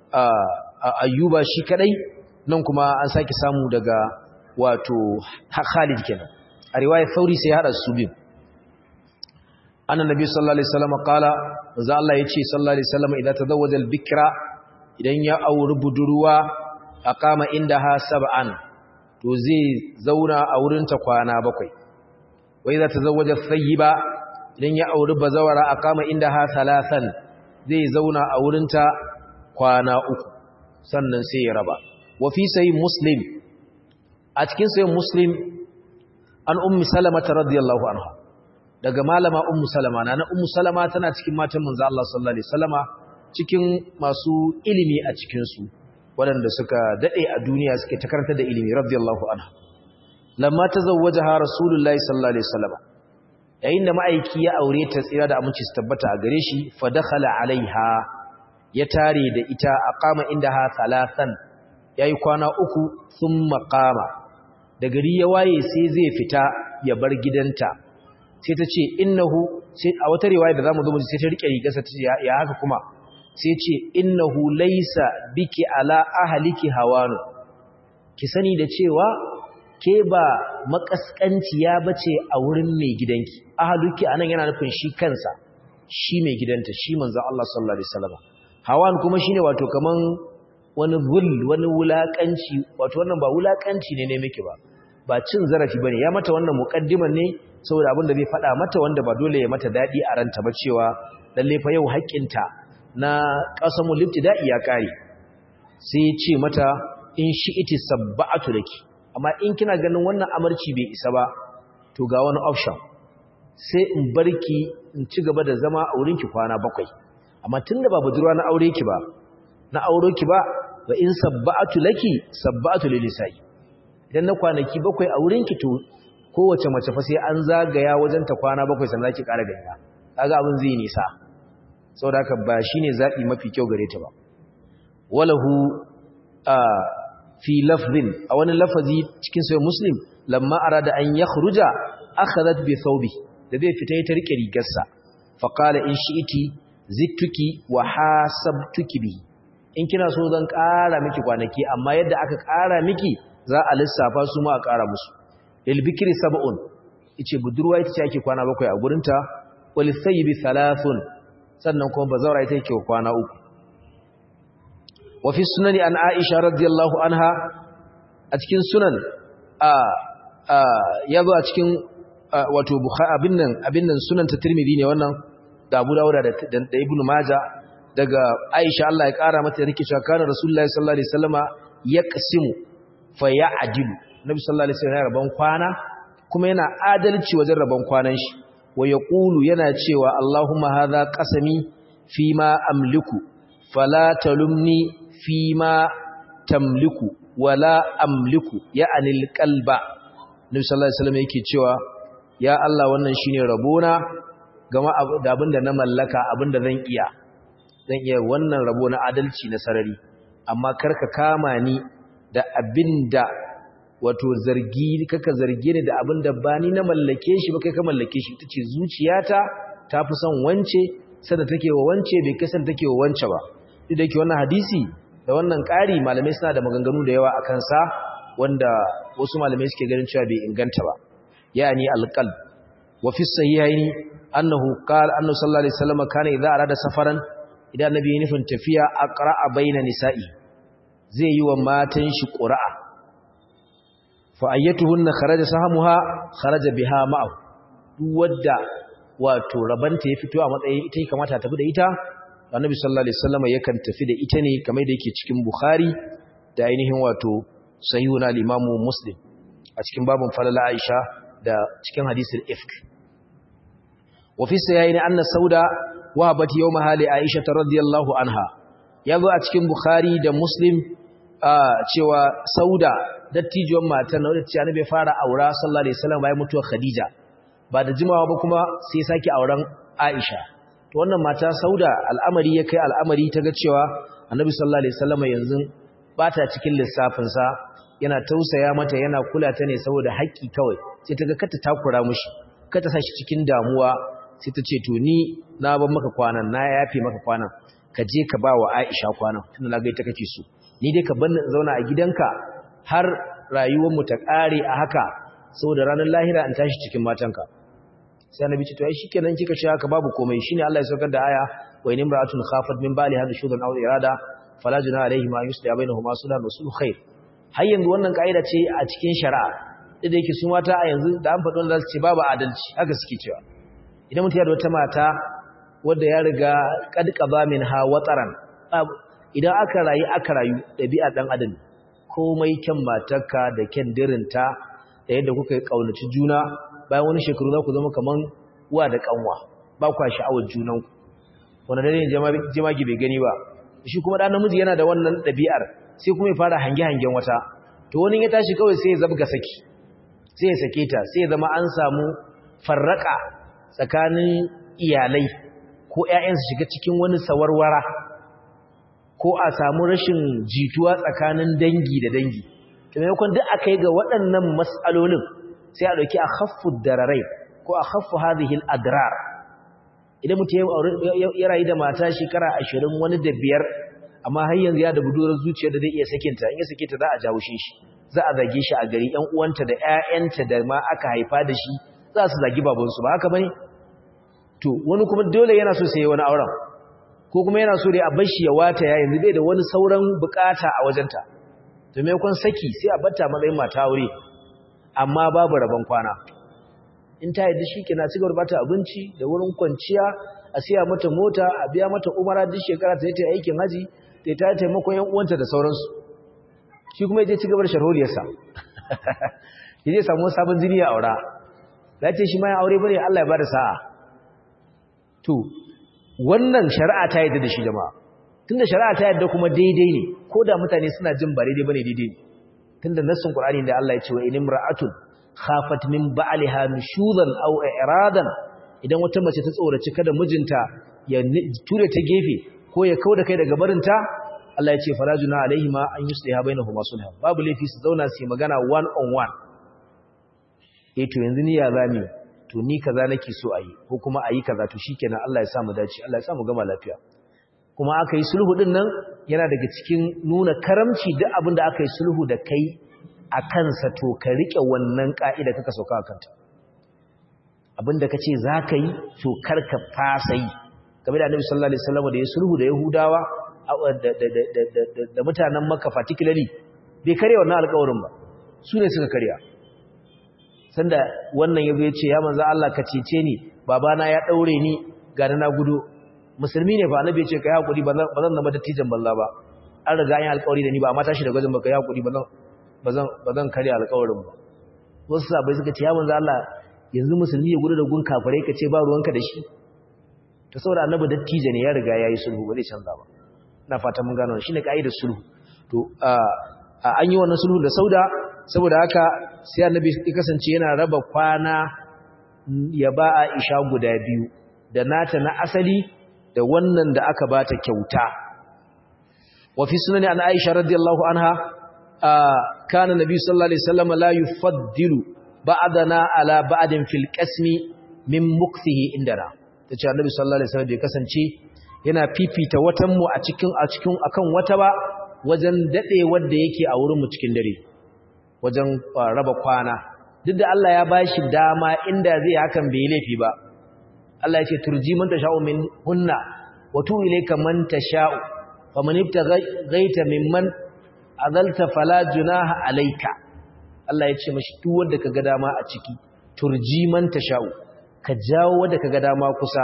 ayyuba shi kadai nan kuma an saki samu daga wato khalid kenan a riwayar sauri sai hada su biyu annabi sallallahu alaihi wasallam qala manzo Allah yace sallallahu alaihi wasallam idan tazawwaja al-bikra idan ya auri budurwa aqama indaha sab'an to zai zauna a wurin ta kwana bakwai wa idan tazawwaja thayyiba idan ya auri bazawara aqama indaha thalathan zai zauna a wurin ta kwana uku sannan sai ya raba wa fi sahih muslim a cikin sahih muslim an ummi salama radiyallahu anha daga malama ummu salama na ummu salama tana cikin matan manzo Allah sallallahu alaihi wasallama cikin masu ilimi a cikin su waɗanda suka dade a duniya suke ta karanta da ilimi radiyallahu anha lamma tazawwajaha rasulullahi sallallahu alaihi wasallama yayin da ma'aiki ya aure ta tsira da aminci su tabbata a gare shi fa dakhala alaiha ya tare da ita aqama indaha thalathan yayi kwana uku thumma qama da gari ya waye sai zai fita ya bar gidanta sai ta ce innahu sai a wata riwaya da zamu zo mu sai ta rike rigarsa ta ce ya haka kuma sai ce innahu laysa biki ala ahliki hawanu ki sani da cewa ke ba makaskanciya bace a wurin mai gidanki ahluki anan yana nufin shi kansa shi mai gidanta shi manzon Allah sallallahu alaihi wasallam hawan kuma shine wato kaman wani gul wani wulakanci wato wannan ba wulakanci ne ne miki ba ba cin zarafi bane ya mata wannan muqaddiman ne saboda abin da zai faɗa mata wanda ba dole ya mata daɗi a ranta ba cewa lalle fa yau haƙƙinta na qasamul ibtida'i ya kare sai ya ce mata in shi iti sabba'atu laki amma in kina ganin wannan amarci bai isa ba to ga wani option sai in barki in ci gaba da zama a wurinki kwana bakwai amma tunda ba budurwa na aure ki ba na auro ki ba wa in sabba'atu laki sabba'atu lilisai idan na kwanaki bakwai a wurinki to kowace mace fa sai an zagaya wajen ta kwana bakwai sannan zaki ƙara ganya kaga abin zai nisa saboda haka ba shine zabi mafi kyau gare ta ba walahu a fi lafzin a wani lafazi cikin sai muslim lamma arada an yakhruja akhadhat bi thawbi da zai fita ta rike rigarsa fa qala in shi'iti zittuki wa hasabtuki bi in kina so zan ƙara miki kwanaki amma yadda aka ƙara miki za a lissafa su ma a ƙara musu lil bikri sab'un yace budurwa ita ce ake kwana bakwai a gurinta wal sayyibi thalathun sannan kuma bazawara ita yake kwana uku wa fi sunani an aisha radiyallahu anha a cikin sunan a a yazo a cikin wato bukhari abin nan abin nan sunan ta tirmidhi ne wannan da Abu Dawud da da Ibn Majah daga Aisha Allah ya kara mata rike cewa kana Rasulullahi sallallahu alaihi wasallama yaqsimu fa ya'dilu Nabi sallallahu alaihi wasallam rabon kwana kuma yana adalci wajen rabon kwanan shi wa yaqulu yana cewa Allahumma hadha qasami fima amliku fala talumni fima tamliku wala amliku ya'ani alqalba Nabi sallallahu alaihi wasallam yake cewa ya Allah wannan shine rabona gama da abinda na mallaka abinda zan iya zan iya wannan rabo na adalci na sarari amma karka kama ni da abinda wato zargi kaka zarge ni da abinda ba ni na mallake shi ba kai ka mallake shi tace zuciyata ta fi son wance sanda take wa wance bai kasan take wa wance ba duk da yake wannan hadisi da wannan ƙari malamai suna da maganganu da yawa akan sa wanda wasu malamai suke ganin cewa bai inganta ba yani alqalb wa fi sahihaini annahu qala annahu sallallahu alaihi wasallam kana idza arada safaran idan nabi ya nufin tafiya aqra'a baina nisa'i zai yi wa matan shi qura'a fa ayyatuhunna kharaja sahamuha kharaja biha ma'ahu duk wadda wato rabanta ya fito a matsayin ita ya kamata tafi da ita annabi sallallahu alaihi wasallam yakan tafi da ita ne kamar da yake cikin bukhari da ainihin wato sahihun al-imamu muslim a cikin babun falala aisha da cikin hadisul ifk wa fi sayyini anna sauda wahabat yawmaha li aisha radhiyallahu anha yazo a cikin bukhari da muslim cewa sauda dattijuwar matan da ce annabi fara aura sallallahu alaihi wasallam bayan mutuwar khadija ba da jimawa ba kuma sai saki auren aisha to wannan mata sauda al'amari ya kai al'amari ta ga cewa annabi sallallahu alaihi wasallam yanzu ba ta cikin lissafin sa yana tausaya mata yana kula ta ne saboda haƙƙi kawai sai ta ga kata takura mushi kata sa shi cikin damuwa sai ta ce to ni na ban maka kwanan na yafe maka kwanan ka je ka ba wa Aisha kwanan tunda na ga ita kake so ni dai ka bar ni zauna a gidanka har rayuwar mu ta kare a haka saboda ranar lahira in tashi cikin matanka sai annabi ce to ai shikenan kika shi haka babu komai shine Allah ya saukar da aya wa in imra'atun khafat min bali hadha shudan aw irada fala junaha alayhi ma yusli bainahuma sulhan wa sulhu khair har yanzu wannan kaida ce a cikin shari'a da yake su mata a yanzu da an faɗo za su ce babu adalci haka suke cewa idan mutum ya da wata mata wadda ya riga kadkaba min ha wataran idan aka rayu aka rayu ɗabi'a ɗan adam komai kyan matarka da kyan dirinta da yadda kuka yi ƙaunaci juna bayan wani shekaru za ku zama kaman uwa da ƙanwa ba kwa sha'awar junanku wanda dare ne jemagi bai gani ba shi kuma ɗan namiji yana da wannan ɗabi'ar sai kuma ya fara hange-hangen wata to wani ya tashi kawai sai ya zabga saki sai ya sake ta sai ya zama an samu farraka tsakanin iyalai ko ‘ya'yansu shiga cikin wani sawarwara ko a samu rashin jituwa tsakanin dangi da dangi to maimakon duk aka yi ga waɗannan matsalolin sai a ɗauki a haffu dararai ko a haffu hadihil adrar idan mutum ya rayu da mata shekara ashirin wani da biyar amma har yanzu ya da budurar zuciya da zai iya sakinta in ya sake ta za a jawo shi za a zage shi a gari ‘yan uwanta da ‘ya'yanta da ma aka haifa da shi za su zagi babansu ba haka bane to wani kuma dole yana so sai wani auren ko kuma yana so dai a bar shi ya wata ya yanzu bai da wani sauran bukata a wajenta to me kun saki sai a batta matsayin mata aure amma babu rabon kwana in ta yadda shi kina cigaba da bata abinci da wurin kwanciya a siya mata mota a biya mata umara duk shekara ta yi aikin haji ta ta taimakon yan uwanta da sauransu shi kuma ya je cigaba da sharholiyarsa ya je samu sabon jini a aura ya ce shi ma ya aure bane Allah ya bada sa'a to wannan shari'a ta yadda da shi jama'a tunda shari'a ta yadda kuma daidai ne ko da mutane suna jin ba daidai bane daidai ne tunda nassin Qur'ani da Allah ya ce wa in imra'atun khafat min ba'liha nushuzan aw i'radan idan wata mace ta tsoraci kada mijinta ya ture ta gefe ko ya kauda kai daga barinta Allah ya ce farajuna alaihi ma an yusliha bainahuma sulha babu laifi su zauna su yi magana one on one eh to yanzu ni ya zame to ni kaza nake so ayi ko kuma ayi kaza to shikenan Allah ya sa mu dace Allah ya sa mu gama lafiya kuma aka yi sulhu din nan yana daga cikin nuna karamci duk abin da aka yi sulhu da kai a kansa to ka rike wannan ka'ida kaka sauka a kanta abin da kace za ka yi to kar ka fasa yi game da annabi sallallahu alaihi wasallam da ya sulhu da yahudawa da mutanen makka particularly bai karya wannan alƙawarin ba su ne suka karya sanda wannan yazo ya ce ya manzo Allah ka cece ni babana ya daure ni ga na gudu musulmi ne fa annabi ya ce kai hakuri ba zan zama dattijan balla ba an riga an yi alƙawari da ni ba amma tashi da gajin ba kai hakuri ba zan ba zan karya alƙawarin ba wasu sabai suka ce ya manzo Allah yanzu musulmi ya gudu da gun kafirai ka ce ba ruwanka da shi to saboda annabi dattijo ne ya riga yayi sulhu ba zai canza ba ina fata mun gano shine kaidar sulhu to an yi wannan sulhu da sauda saboda haka sai annabi ya kasance yana raba kwana ya ba Aisha guda biyu da nata na asali da wannan da aka bata kyauta wa fi sunani an Aisha radiyallahu anha kana nabi sallallahu alaihi wasallam la yufaddilu ba'dana ala ba'din fil qasmi min mukthihi indana tace annabi sallallahu alaihi wasallam bai kasance yana fifita watan mu a cikin a cikin akan wata ba wajen dade wanda yake a wurin mu cikin dare wajen raba kwana duk da Allah ya bashi dama inda zai hakan bai laifi ba Allah yake turji man tasha'u min hunna wa tu ilayka man tasha'u faman ibtaghaita mimman azalta fala junaha alayka Allah ya ce mashi duk wanda kaga dama a ciki turji man tasha'u ka jawo wanda kaga dama kusa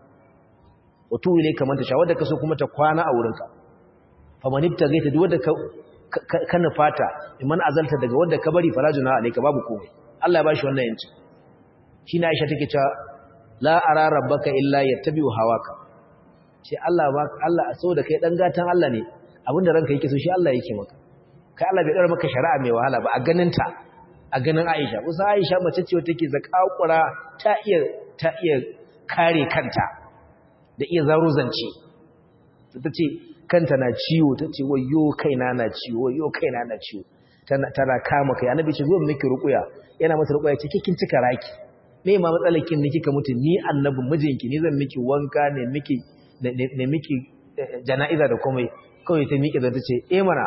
wa tu ilayka man tasha'u wanda kaso kuma ta kwana a wurinka faman ibtaghaita duk wanda ka ka nufata iman azalta daga wanda ka bari fala junaha alayka babu komai Allah ya bashi wannan yanci shine Aisha take cewa la ara rabbaka illa yattabi'u hawaka ce Allah ba Allah saboda kai dan gatan Allah ne abinda ranka yake so shi Allah yake maka kai Allah bai dora maka shari'a mai wahala ba a ganin ta a ganin Aisha kusa Aisha mace ce take zakakura ta iya ta iya kare kanta da iya zaro zance tace kanta na ciwo tace wayyo kaina na ciwo wayyo kaina na ciwo tana tana kama kai annabi ce zo miki rukuya yana mata rukuya ce kikin cika raki me ma matsalar kin ne kika mutu ni annabi mijinki ni zan miki wanka ne miki ne miki jana'iza da komai kawai ta miƙe zata ce eh mana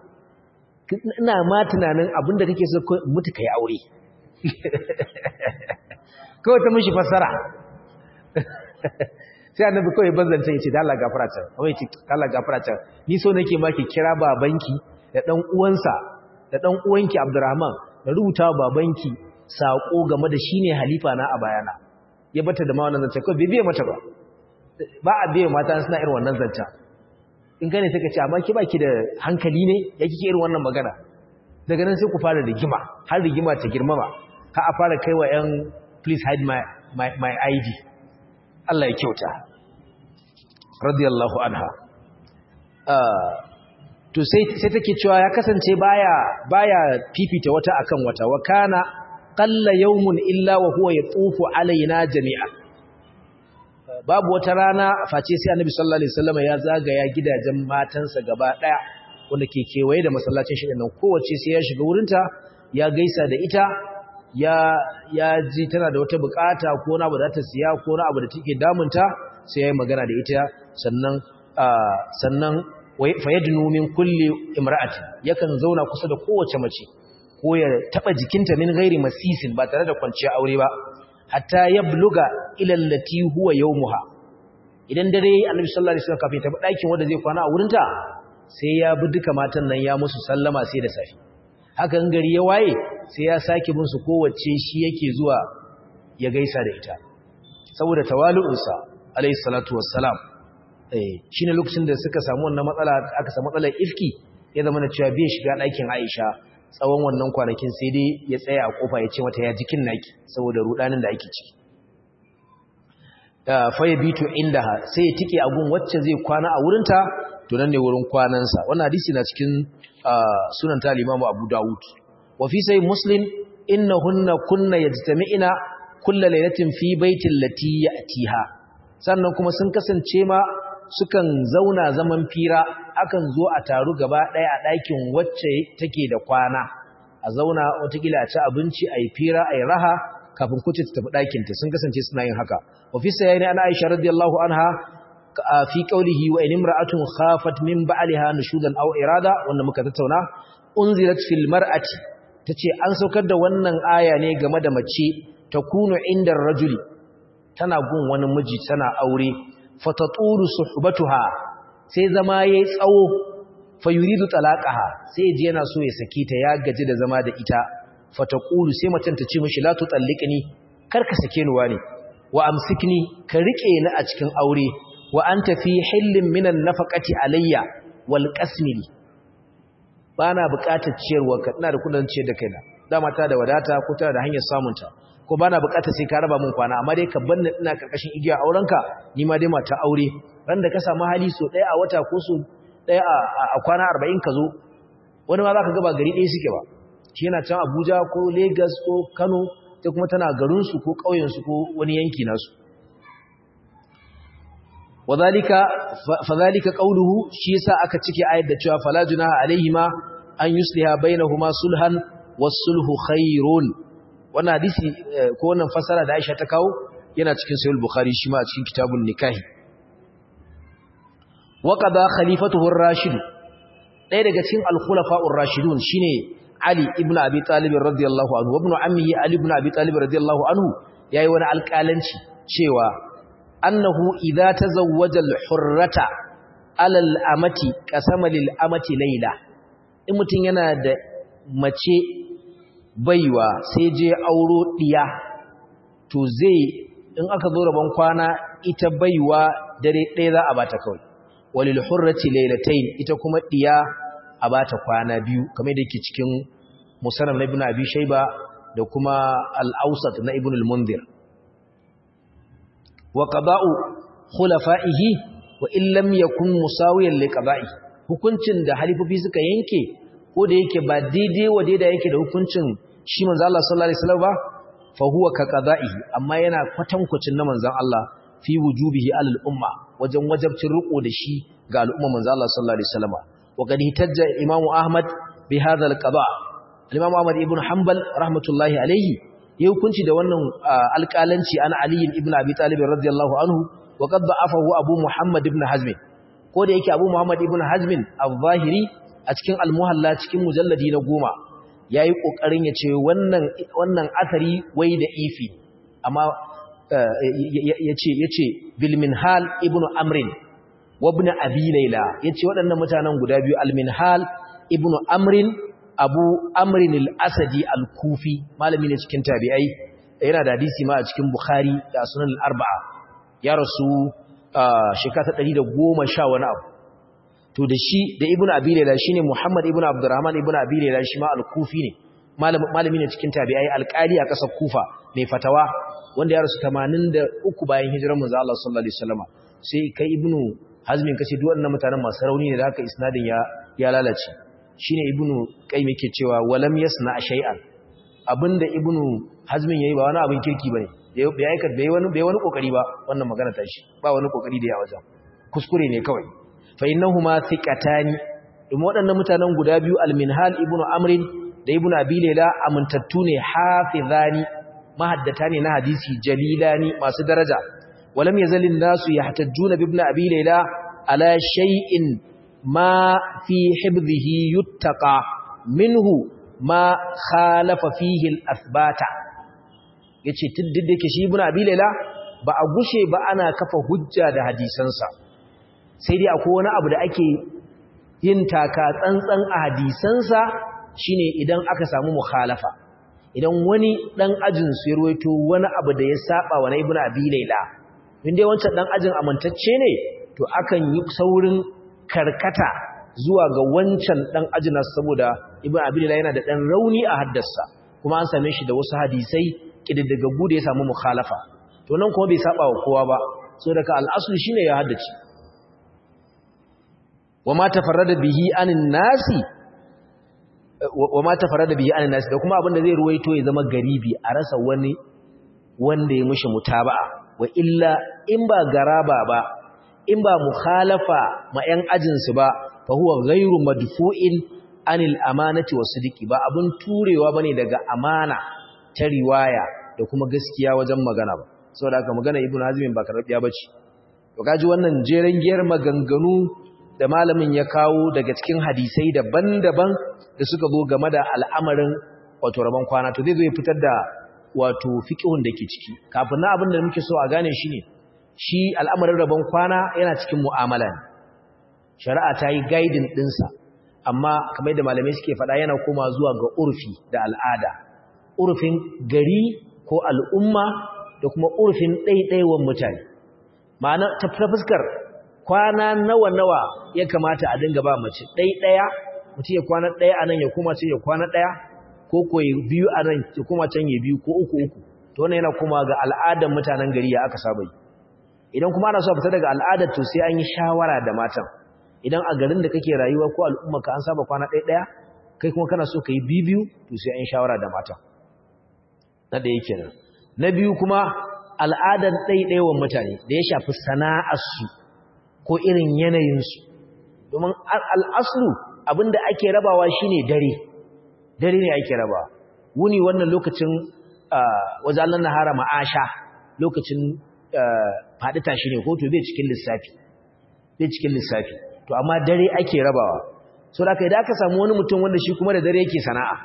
ina ma tunanin abinda kake so mutu kai aure kawai ta mishi fassara sai annabi kawai banzanta ya ce da Allah gafara ta kawai ce da Allah gafara ta ni so nake ma ki kira babanki da dan uwansa da dan uwanki Abdurrahman da rubuta babanki sako game da shine halifa na a bayana ya bata da ma wannan zance kawai bai biye mata ba ba a biye mata suna irin wannan zanta in gane take ce amma ki baki da hankali ne ya kike irin wannan magana daga nan sai ku fara rigima har rigima ta girmama har a fara kaiwa yan please hide my my, my ID Allah ya kyauta radiyallahu anha uh, to sai sai take cewa ya kasance baya baya fifita wata akan wata wa kana qalla yawmun illa wa huwa yatufu alaina jami'a babu wata rana face sai annabi sallallahu alaihi wasallam ya zagaya gidajen matansa gaba daya wanda ke kewaye da masallacin shi nan kowace sai ya shiga wurinta ya gaisa da ita ya ya ji tana da wata bukata ko na abu da ta siya ko na abu da take damunta sai ya yi magana da ita sannan sannan fayadnu min kulli imra'ati yakan zauna kusa da kowace mace ko ya taba jikinta min ghairi masisin ba tare da kwanciya aure ba hatta yabluga ila allati huwa yawmuha idan dare annabi sallallahu alaihi wasallam kafin ta dakin wanda zai kwana a wurinta sai ya bi duka matan nan ya musu sallama sai da safi haka in gari ya waye sai ya sake bin su kowace shi yake zuwa ya gaisa da ita saboda tawalu'unsa alaihi salatu wassalam eh shine lokacin da suka samu wannan matsala aka samu matsalar ifki ya zama na cewa bai shiga ɗakin Aisha tsawon wannan kwanakin sai dai ya tsaya a kofa ya ce mata ya jikin naki saboda rudanin da ake ciki faya bitu inda sai ya tike a gun wacce zai kwana a wurinta to nan ne wurin kwanansa wannan hadisi na cikin sunan ta limamu abu dawud wa fi sai muslim innahunna kunna yajtami'ina kullu lailatin fi baitin lati ya'tiha sannan kuma sun kasance ma sukan zauna zaman fira akan zo a taru gaba ɗaya a ɗakin wacce take da kwana a zauna watakila a ci abinci a yi fira a yi raha kafin kuce ta tafi ɗakinta sun kasance suna yin haka ofisa ya ne ana aisha radiyallahu anha fi qawlihi wa in imra'atun khafat min ba'liha nushudan aw irada wanda muka tattauna unzilat fil mar'ati tace an saukar da wannan aya ne game da mace takunu inda rajuli tana gun wani miji tana aure fatatulu suhbatuha sai zama yayi tsawo fayuridu talaqaha sai je yana so ya sake ta ya gaji da zama da ita fataqulu sai macen ta ce mishi la tutalliqni kar ka sake ni wani wa amsikni ka rike ni a cikin aure wa anta fi hillin minan nafaqati alayya wal qasmili bana buƙatar ciyarwa ka ina da kudin ciyar da kaina dama ta da wadata ko tana da hanyar samunta ko bana buƙatar sai ka raba mun kwana amma dai ka banni ina karkashin igiya aurenka ni ma dai mata aure ran da ka samu hali so ɗaya a wata ko so ɗaya a kwana 40 ka zo wani ma zaka ga ba gari ɗaya suke ba shi yana can Abuja ko Lagos ko Kano sai kuma tana garin su ko ƙauyen su ko wani yanki nasu wadhalika fadhalika qawluhu shi yasa aka cike ayat da cewa fala junaha alaihima an yusliha bainahuma sulhan was-sulhu khairun wannan hadisi ko wannan fasara da Aisha ta kawo yana cikin sahih bukhari shi ma a cikin kitabun nikahi wa qada khalifatuhu ar-rashid ɗaya daga cikin al-khulafa'ur rashidun shine Ali ibn Abi Talib radiyallahu anhu wa ibn ammihi Ali ibn Abi Talib radiyallahu anhu yayi wani alƙalanci cewa annahu idza tazawwaja al-hurrata ala al-amati qasama lil-amati layla in mutun yana da mace baiwa sai je auro diya to zai in aka zo rabon kwana ita baiwa dare ɗaya za a bata kawai walil hurrati laylatayn ita kuma diya a bata kwana biyu kamar da yake cikin musannaf ibn abi shayba da kuma al-awsat na ibn al-munzir wa qada'u khulafa'ihi wa in lam yakun musawiyan li qada'i hukuncin da halifofi suka yanke ko da yake ba daidai wa daidai yake da hukuncin shi manzo Allah sallallahu alaihi wasallam ba fa huwa ka qada'ihi amma yana kwatankwacin na manzon Allah fi wujubihi alal umma wajen wajabcin riko da shi ga al'umma manzo Allah sallallahu alaihi wasallam wa qad hitajja imam ahmad bi hadha al-qada' al-imam ahmad ibn hanbal rahmatullahi alaihi ya hukunci da wannan alƙalanci an ali ibn abi talib radiyallahu anhu wa qad da'afahu abu muhammad ibn hazm ko da yake abu muhammad ibn hazm al-zahiri a cikin al-muhalla cikin mujalladi na goma yayi kokarin ya ce wannan wannan asari wai da ifi amma yace yace bil minhal ibn amrin wa ibn abi layla yace waɗannan mutanen guda biyu al minhal ibn amrin abu amrin al-asadi al-kufi malami ne cikin tabi'ai yana da hadisi ma a cikin bukhari da sunan al-arba'a ya rasu shekara ta 110 wani abu to da shi da ibnu abi layla shine muhammad ibnu abdurrahman ibnu abi layla shi ma al-kufi ne malami ne cikin tabi'ai alƙali a ƙasar kufa mai fatawa wanda ya rasu 83 bayan hijirar manzo Allah sallallahu alaihi wasallam sai kai ibnu hazmin kace duk wannan mutanen masu rauni ne da haka isnadin ya ya lalace shine ibnu qayyim yake cewa walam yasna shay'an abinda ibnu hazmin yayi ba wani abin kirki bane bai aika bai wani bai wani kokari ba wannan magana ta shi ba wani kokari da ya wajen kuskure ne kawai fa innahuma thiqatani domin waɗannan mutanen guda biyu al-minhal ibnu amrin da ibnu abi layla amintattu ne hafizani mahaddata ne na hadisi jalilani masu daraja walam yazalin nasu yahtajjuna bi ibnu abi layla ala shay'in ma fi hibzihi yuttaqa minhu ma khalafa fihi al-athbata yace tiddin dake shi ibnu abi layla ba a gushe ba ana kafa hujja da hadisansa sai dai akwai wani abu da ake yin taka tsantsan a hadisansa shine idan aka samu mukhalafa idan wani dan ajin su ya ruwaito wani abu da ya saba wa ibnu abi layla inda wancan dan ajin amintacce ne to akan yi saurin karkata zuwa ga wancan dan ajnas saboda ibn abdullah yana da dan rauni a haddasa kuma an same shi da wasu hadisai kididdigaggu da ya samu mukhalafa to nan kuma bai saba wa kowa ba saboda ka al-aslu shine ya haddace wama tafarrada bihi anin nasi wama tafarrada bihi anin nasi da kuma abin da zai ruwaito ya zama garibi a rasa wani wanda ya mushi mutaba'a wa illa in ba garaba ba in ba mukhalafa ma yan ajinsu ba fa huwa ghairu madfu'in anil amanati wasidiki ba abun turewa bane daga amana ta riwaya da kuma gaskiya wajen magana ba saboda haka magana ibnu hazim ba karbiya bace to kaji wannan jeren giyar maganganu da malamin ya kawo daga cikin hadisai daban-daban da suka zo game da al'amarin wato rabon kwana to zai zo ya fitar da wato fiqhun da ke ciki kafin na abin da muke so a gane shi ne shi al'amarin rabon kwana yana cikin mu'amala ne shari'a ta yi guiding ɗinsa amma kamar da malamai suke faɗa yana koma zuwa ga urfi da al'ada urfin gari ko al'umma da kuma urfin ɗaiɗaiwan mutane ma'ana ta fuskar kwana nawa-nawa ya kamata a dinga ba mace ɗaiɗaya mutum ya kwana ɗaya a nan ya koma ce ya kwana ɗaya ko ko biyu a nan ya koma can ya biyu ko uku uku to wannan yana koma ga al'adar mutanen gari ya aka saba yi idan kuma ana so a fita daga al'adar to sai an yi shawara da matan idan a garin da kake rayuwa ko al'umma ka an saba kwana ɗaya ɗaya kai kuma kana so ka yi biyu biyu to sai an yi shawara da matan na ɗaya kenan na biyu kuma al'adar ɗaiɗaiwan mutane da ya shafi sana'arsu ko irin yanayinsu domin al'aslu abinda ake rabawa shine dare dare ne ake rabawa wuni wannan lokacin wajen Allah na hara ma'asha lokacin faɗi tashi ne ko to bai cikin lissafi bai cikin lissafi to amma dare ake rabawa so da kai da aka samu wani mutum wanda shi kuma da dare yake sana'a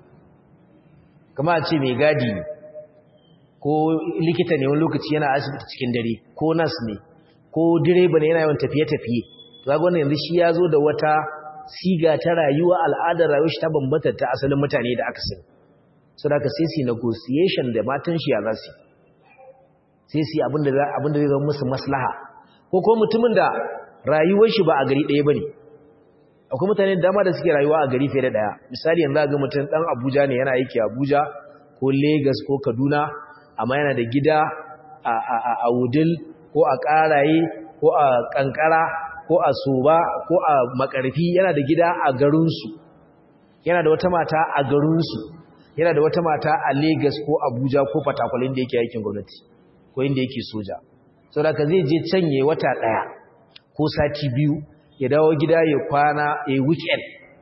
kama a ce mai gadi ko likita ne wani lokaci yana asibiti cikin dare ko nas ne ko direba ne yana yawan tafiye-tafiye to ga wannan yanzu shi ya zo da wata siga ta rayuwa al'adar rayuwar shi ta bambanta ta asalin mutane da aka sani so da ka sai su negotiation da matan shi ya za su sai su abinda abinda zai zama musu maslaha ko ko mutumin da rayuwar shi ba a gari ɗaya bane akwai mutane da dama da suke rayuwa a gari fiye da ɗaya misali yanzu ga mutum dan Abuja ne yana aiki Abuja ko Lagos ko Kaduna amma yana da gida a a a Wudil ko a Karaye ko a Kankara ko a Soba ko a Makarfi yana da gida a garinsu yana da wata mata a garinsu yana da wata mata a Lagos ko Abuja ko Fatakwal inda yake aikin gwamnati ko inda yake soja saboda ka zai je canye wata daya ko sati biyu ya dawo gida ya kwana ya weekend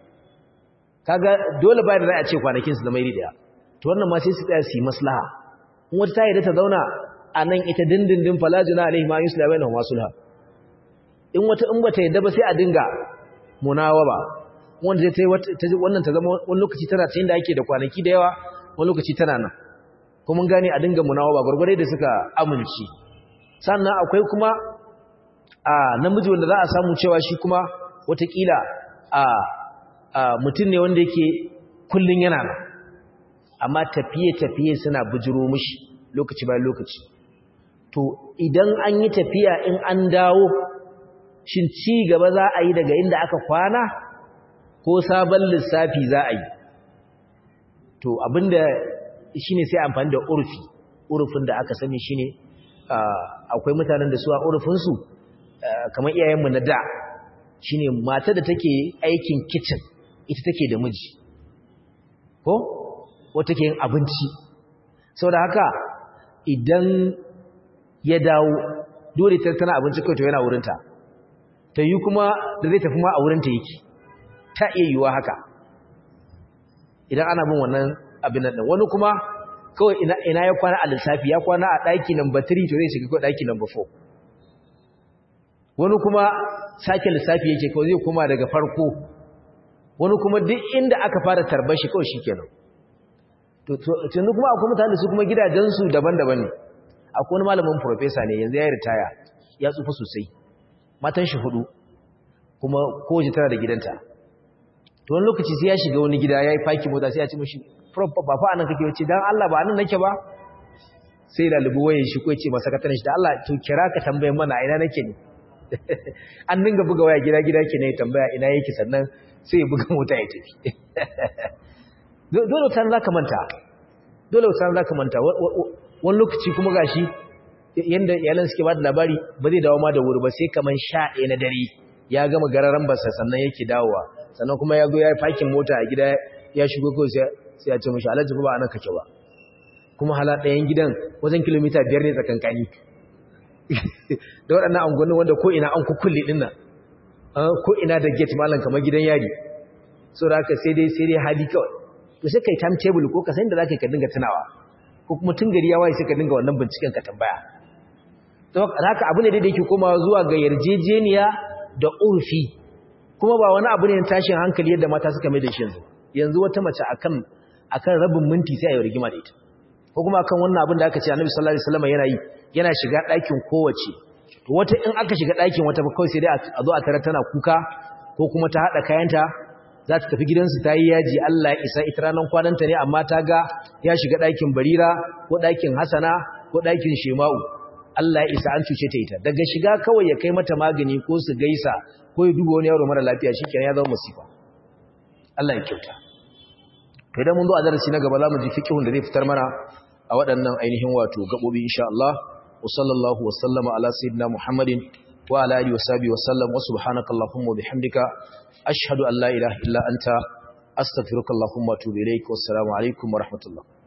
kaga dole ba da za a ce kwanakin su zama iri daya to wannan ma sai su tsaya su yi maslaha in wata ta yi da ta zauna a nan ita dindindin falajina alaihi ma yusla bainahum wasulha in wata in bata yadda ba sai a dinga munawaba wanda zai wannan ta zama wani lokaci tana ta da ake da kwanaki da yawa wani lokaci tana nan kuma mun gane a dinga munawaba gurgurai da suka amince sannan akwai kuma a namiji wanda za a samu cewa shi kuma watakila a mutum ne wanda yake kullun yana nan amma tafiye-tafiye suna bujiro mishi lokaci bayan lokaci to idan an yi tafiya in an dawo shin ci gaba za a yi daga inda aka kwana ko sabon lissafi za a yi to abinda shine sai amfani da urfi urfin da aka sani shine akwai mutanen da su a urfinsu kamar iyayenmu na da shine mata da take aikin kitchen ita take da miji ko wata ke yin abinci saboda haka idan ya dawo dole ta tana abinci kai to yana wurinta ta yi kuma da zai tafi ma a wurinta yake ta iya yiwuwa haka idan ana bin wannan abin nan wani kuma kawai ina ya kwana a lissafi ya kwana a ɗaki number 3 to zai shiga kawai ɗaki number 4 wani kuma sake lissafi yake kawai zai koma daga farko wani kuma duk inda aka fara tarbar shi kawai shikenan to tun kuma akwai mutane su kuma gidajensu daban-daban ne akwai wani malamin professor ne yanzu ya yi ritaya ya tsufa sosai matan shi hudu kuma kowace tana da gidanta to wani lokaci sai ya shiga wani gida ya yi faki mota sai ya ci mashi ba fa anan kake wace dan Allah ba anan nake ba sai lalubu waye shi ko ya ce masa sakataren shi da Allah to kira ka tambaye mana ina nake ne an dinga buga waya gida gida ke ne tambaya ina yake sannan sai ya buga mota ya tafi dole wutar za ka manta dole wutar za ka manta wani lokaci kuma gashi yadda iyalan suke ba da labari ba zai dawo ma da wuri ba sai kamar sha ɗaya na dare ya gama gararan basa sannan yake dawowa sannan kuma ya zo ya yi fakin mota a gida ya shigo kawai sai ya ce mashi alhaji ba a nan kake ba kuma hala ɗayan gidan wajen kilomita biyar ne tsakankani da waɗannan angonni wanda ko ina an kukulle ɗin nan ko ina da gate malam kamar gidan yari so da haka sai dai sai dai hali kawai to sai kai timetable ko ka san da zaka ka dinga tunawa ko kuma tun gari ya waye sai ka dinga wannan binciken ka tambaya to haka abu ne da yake komawa zuwa ga yarjejeniya da urfi kuma ba wani abu ne na tashin hankali yadda mata suka mai da shi yanzu yanzu wata mace akan akan rabin minti sai a yi rigima da ita ko kuma akan wannan abin da aka ce Annabi sallallahu alaihi wasallam yana yi yana shiga ɗakin kowace to wata in aka shiga ɗakin wata kawai sai dai a zo a tare tana kuka ko kuma ta haɗa kayanta za ta tafi gidansu ta yi yaji Allah ya isa ita ranar kwananta ne amma ta ga ya shiga ɗakin barira ko ɗakin hasana ko ɗakin shema'u Allah ya isa an cuce ta ita daga shiga kawai ya kai mata magani ko su gaisa ko ya duba wani yaro mara lafiya shi kenan ya zama masifa Allah ya kyauta to idan mun zo a darasi na gaba za mu ji fiqhun da zai fitar mana a waɗannan ainihin wato gabobi insha Allah wa sallallahu wa sallama ala sayyidina Muhammadin wa ala alihi wa sahbihi wa sallam wa subhanakallahumma wa bihamdika ashhadu an la ilaha illa anta astaghfiruka allahumma wa atubu ilaik wassalamu alaikum wa rahmatullah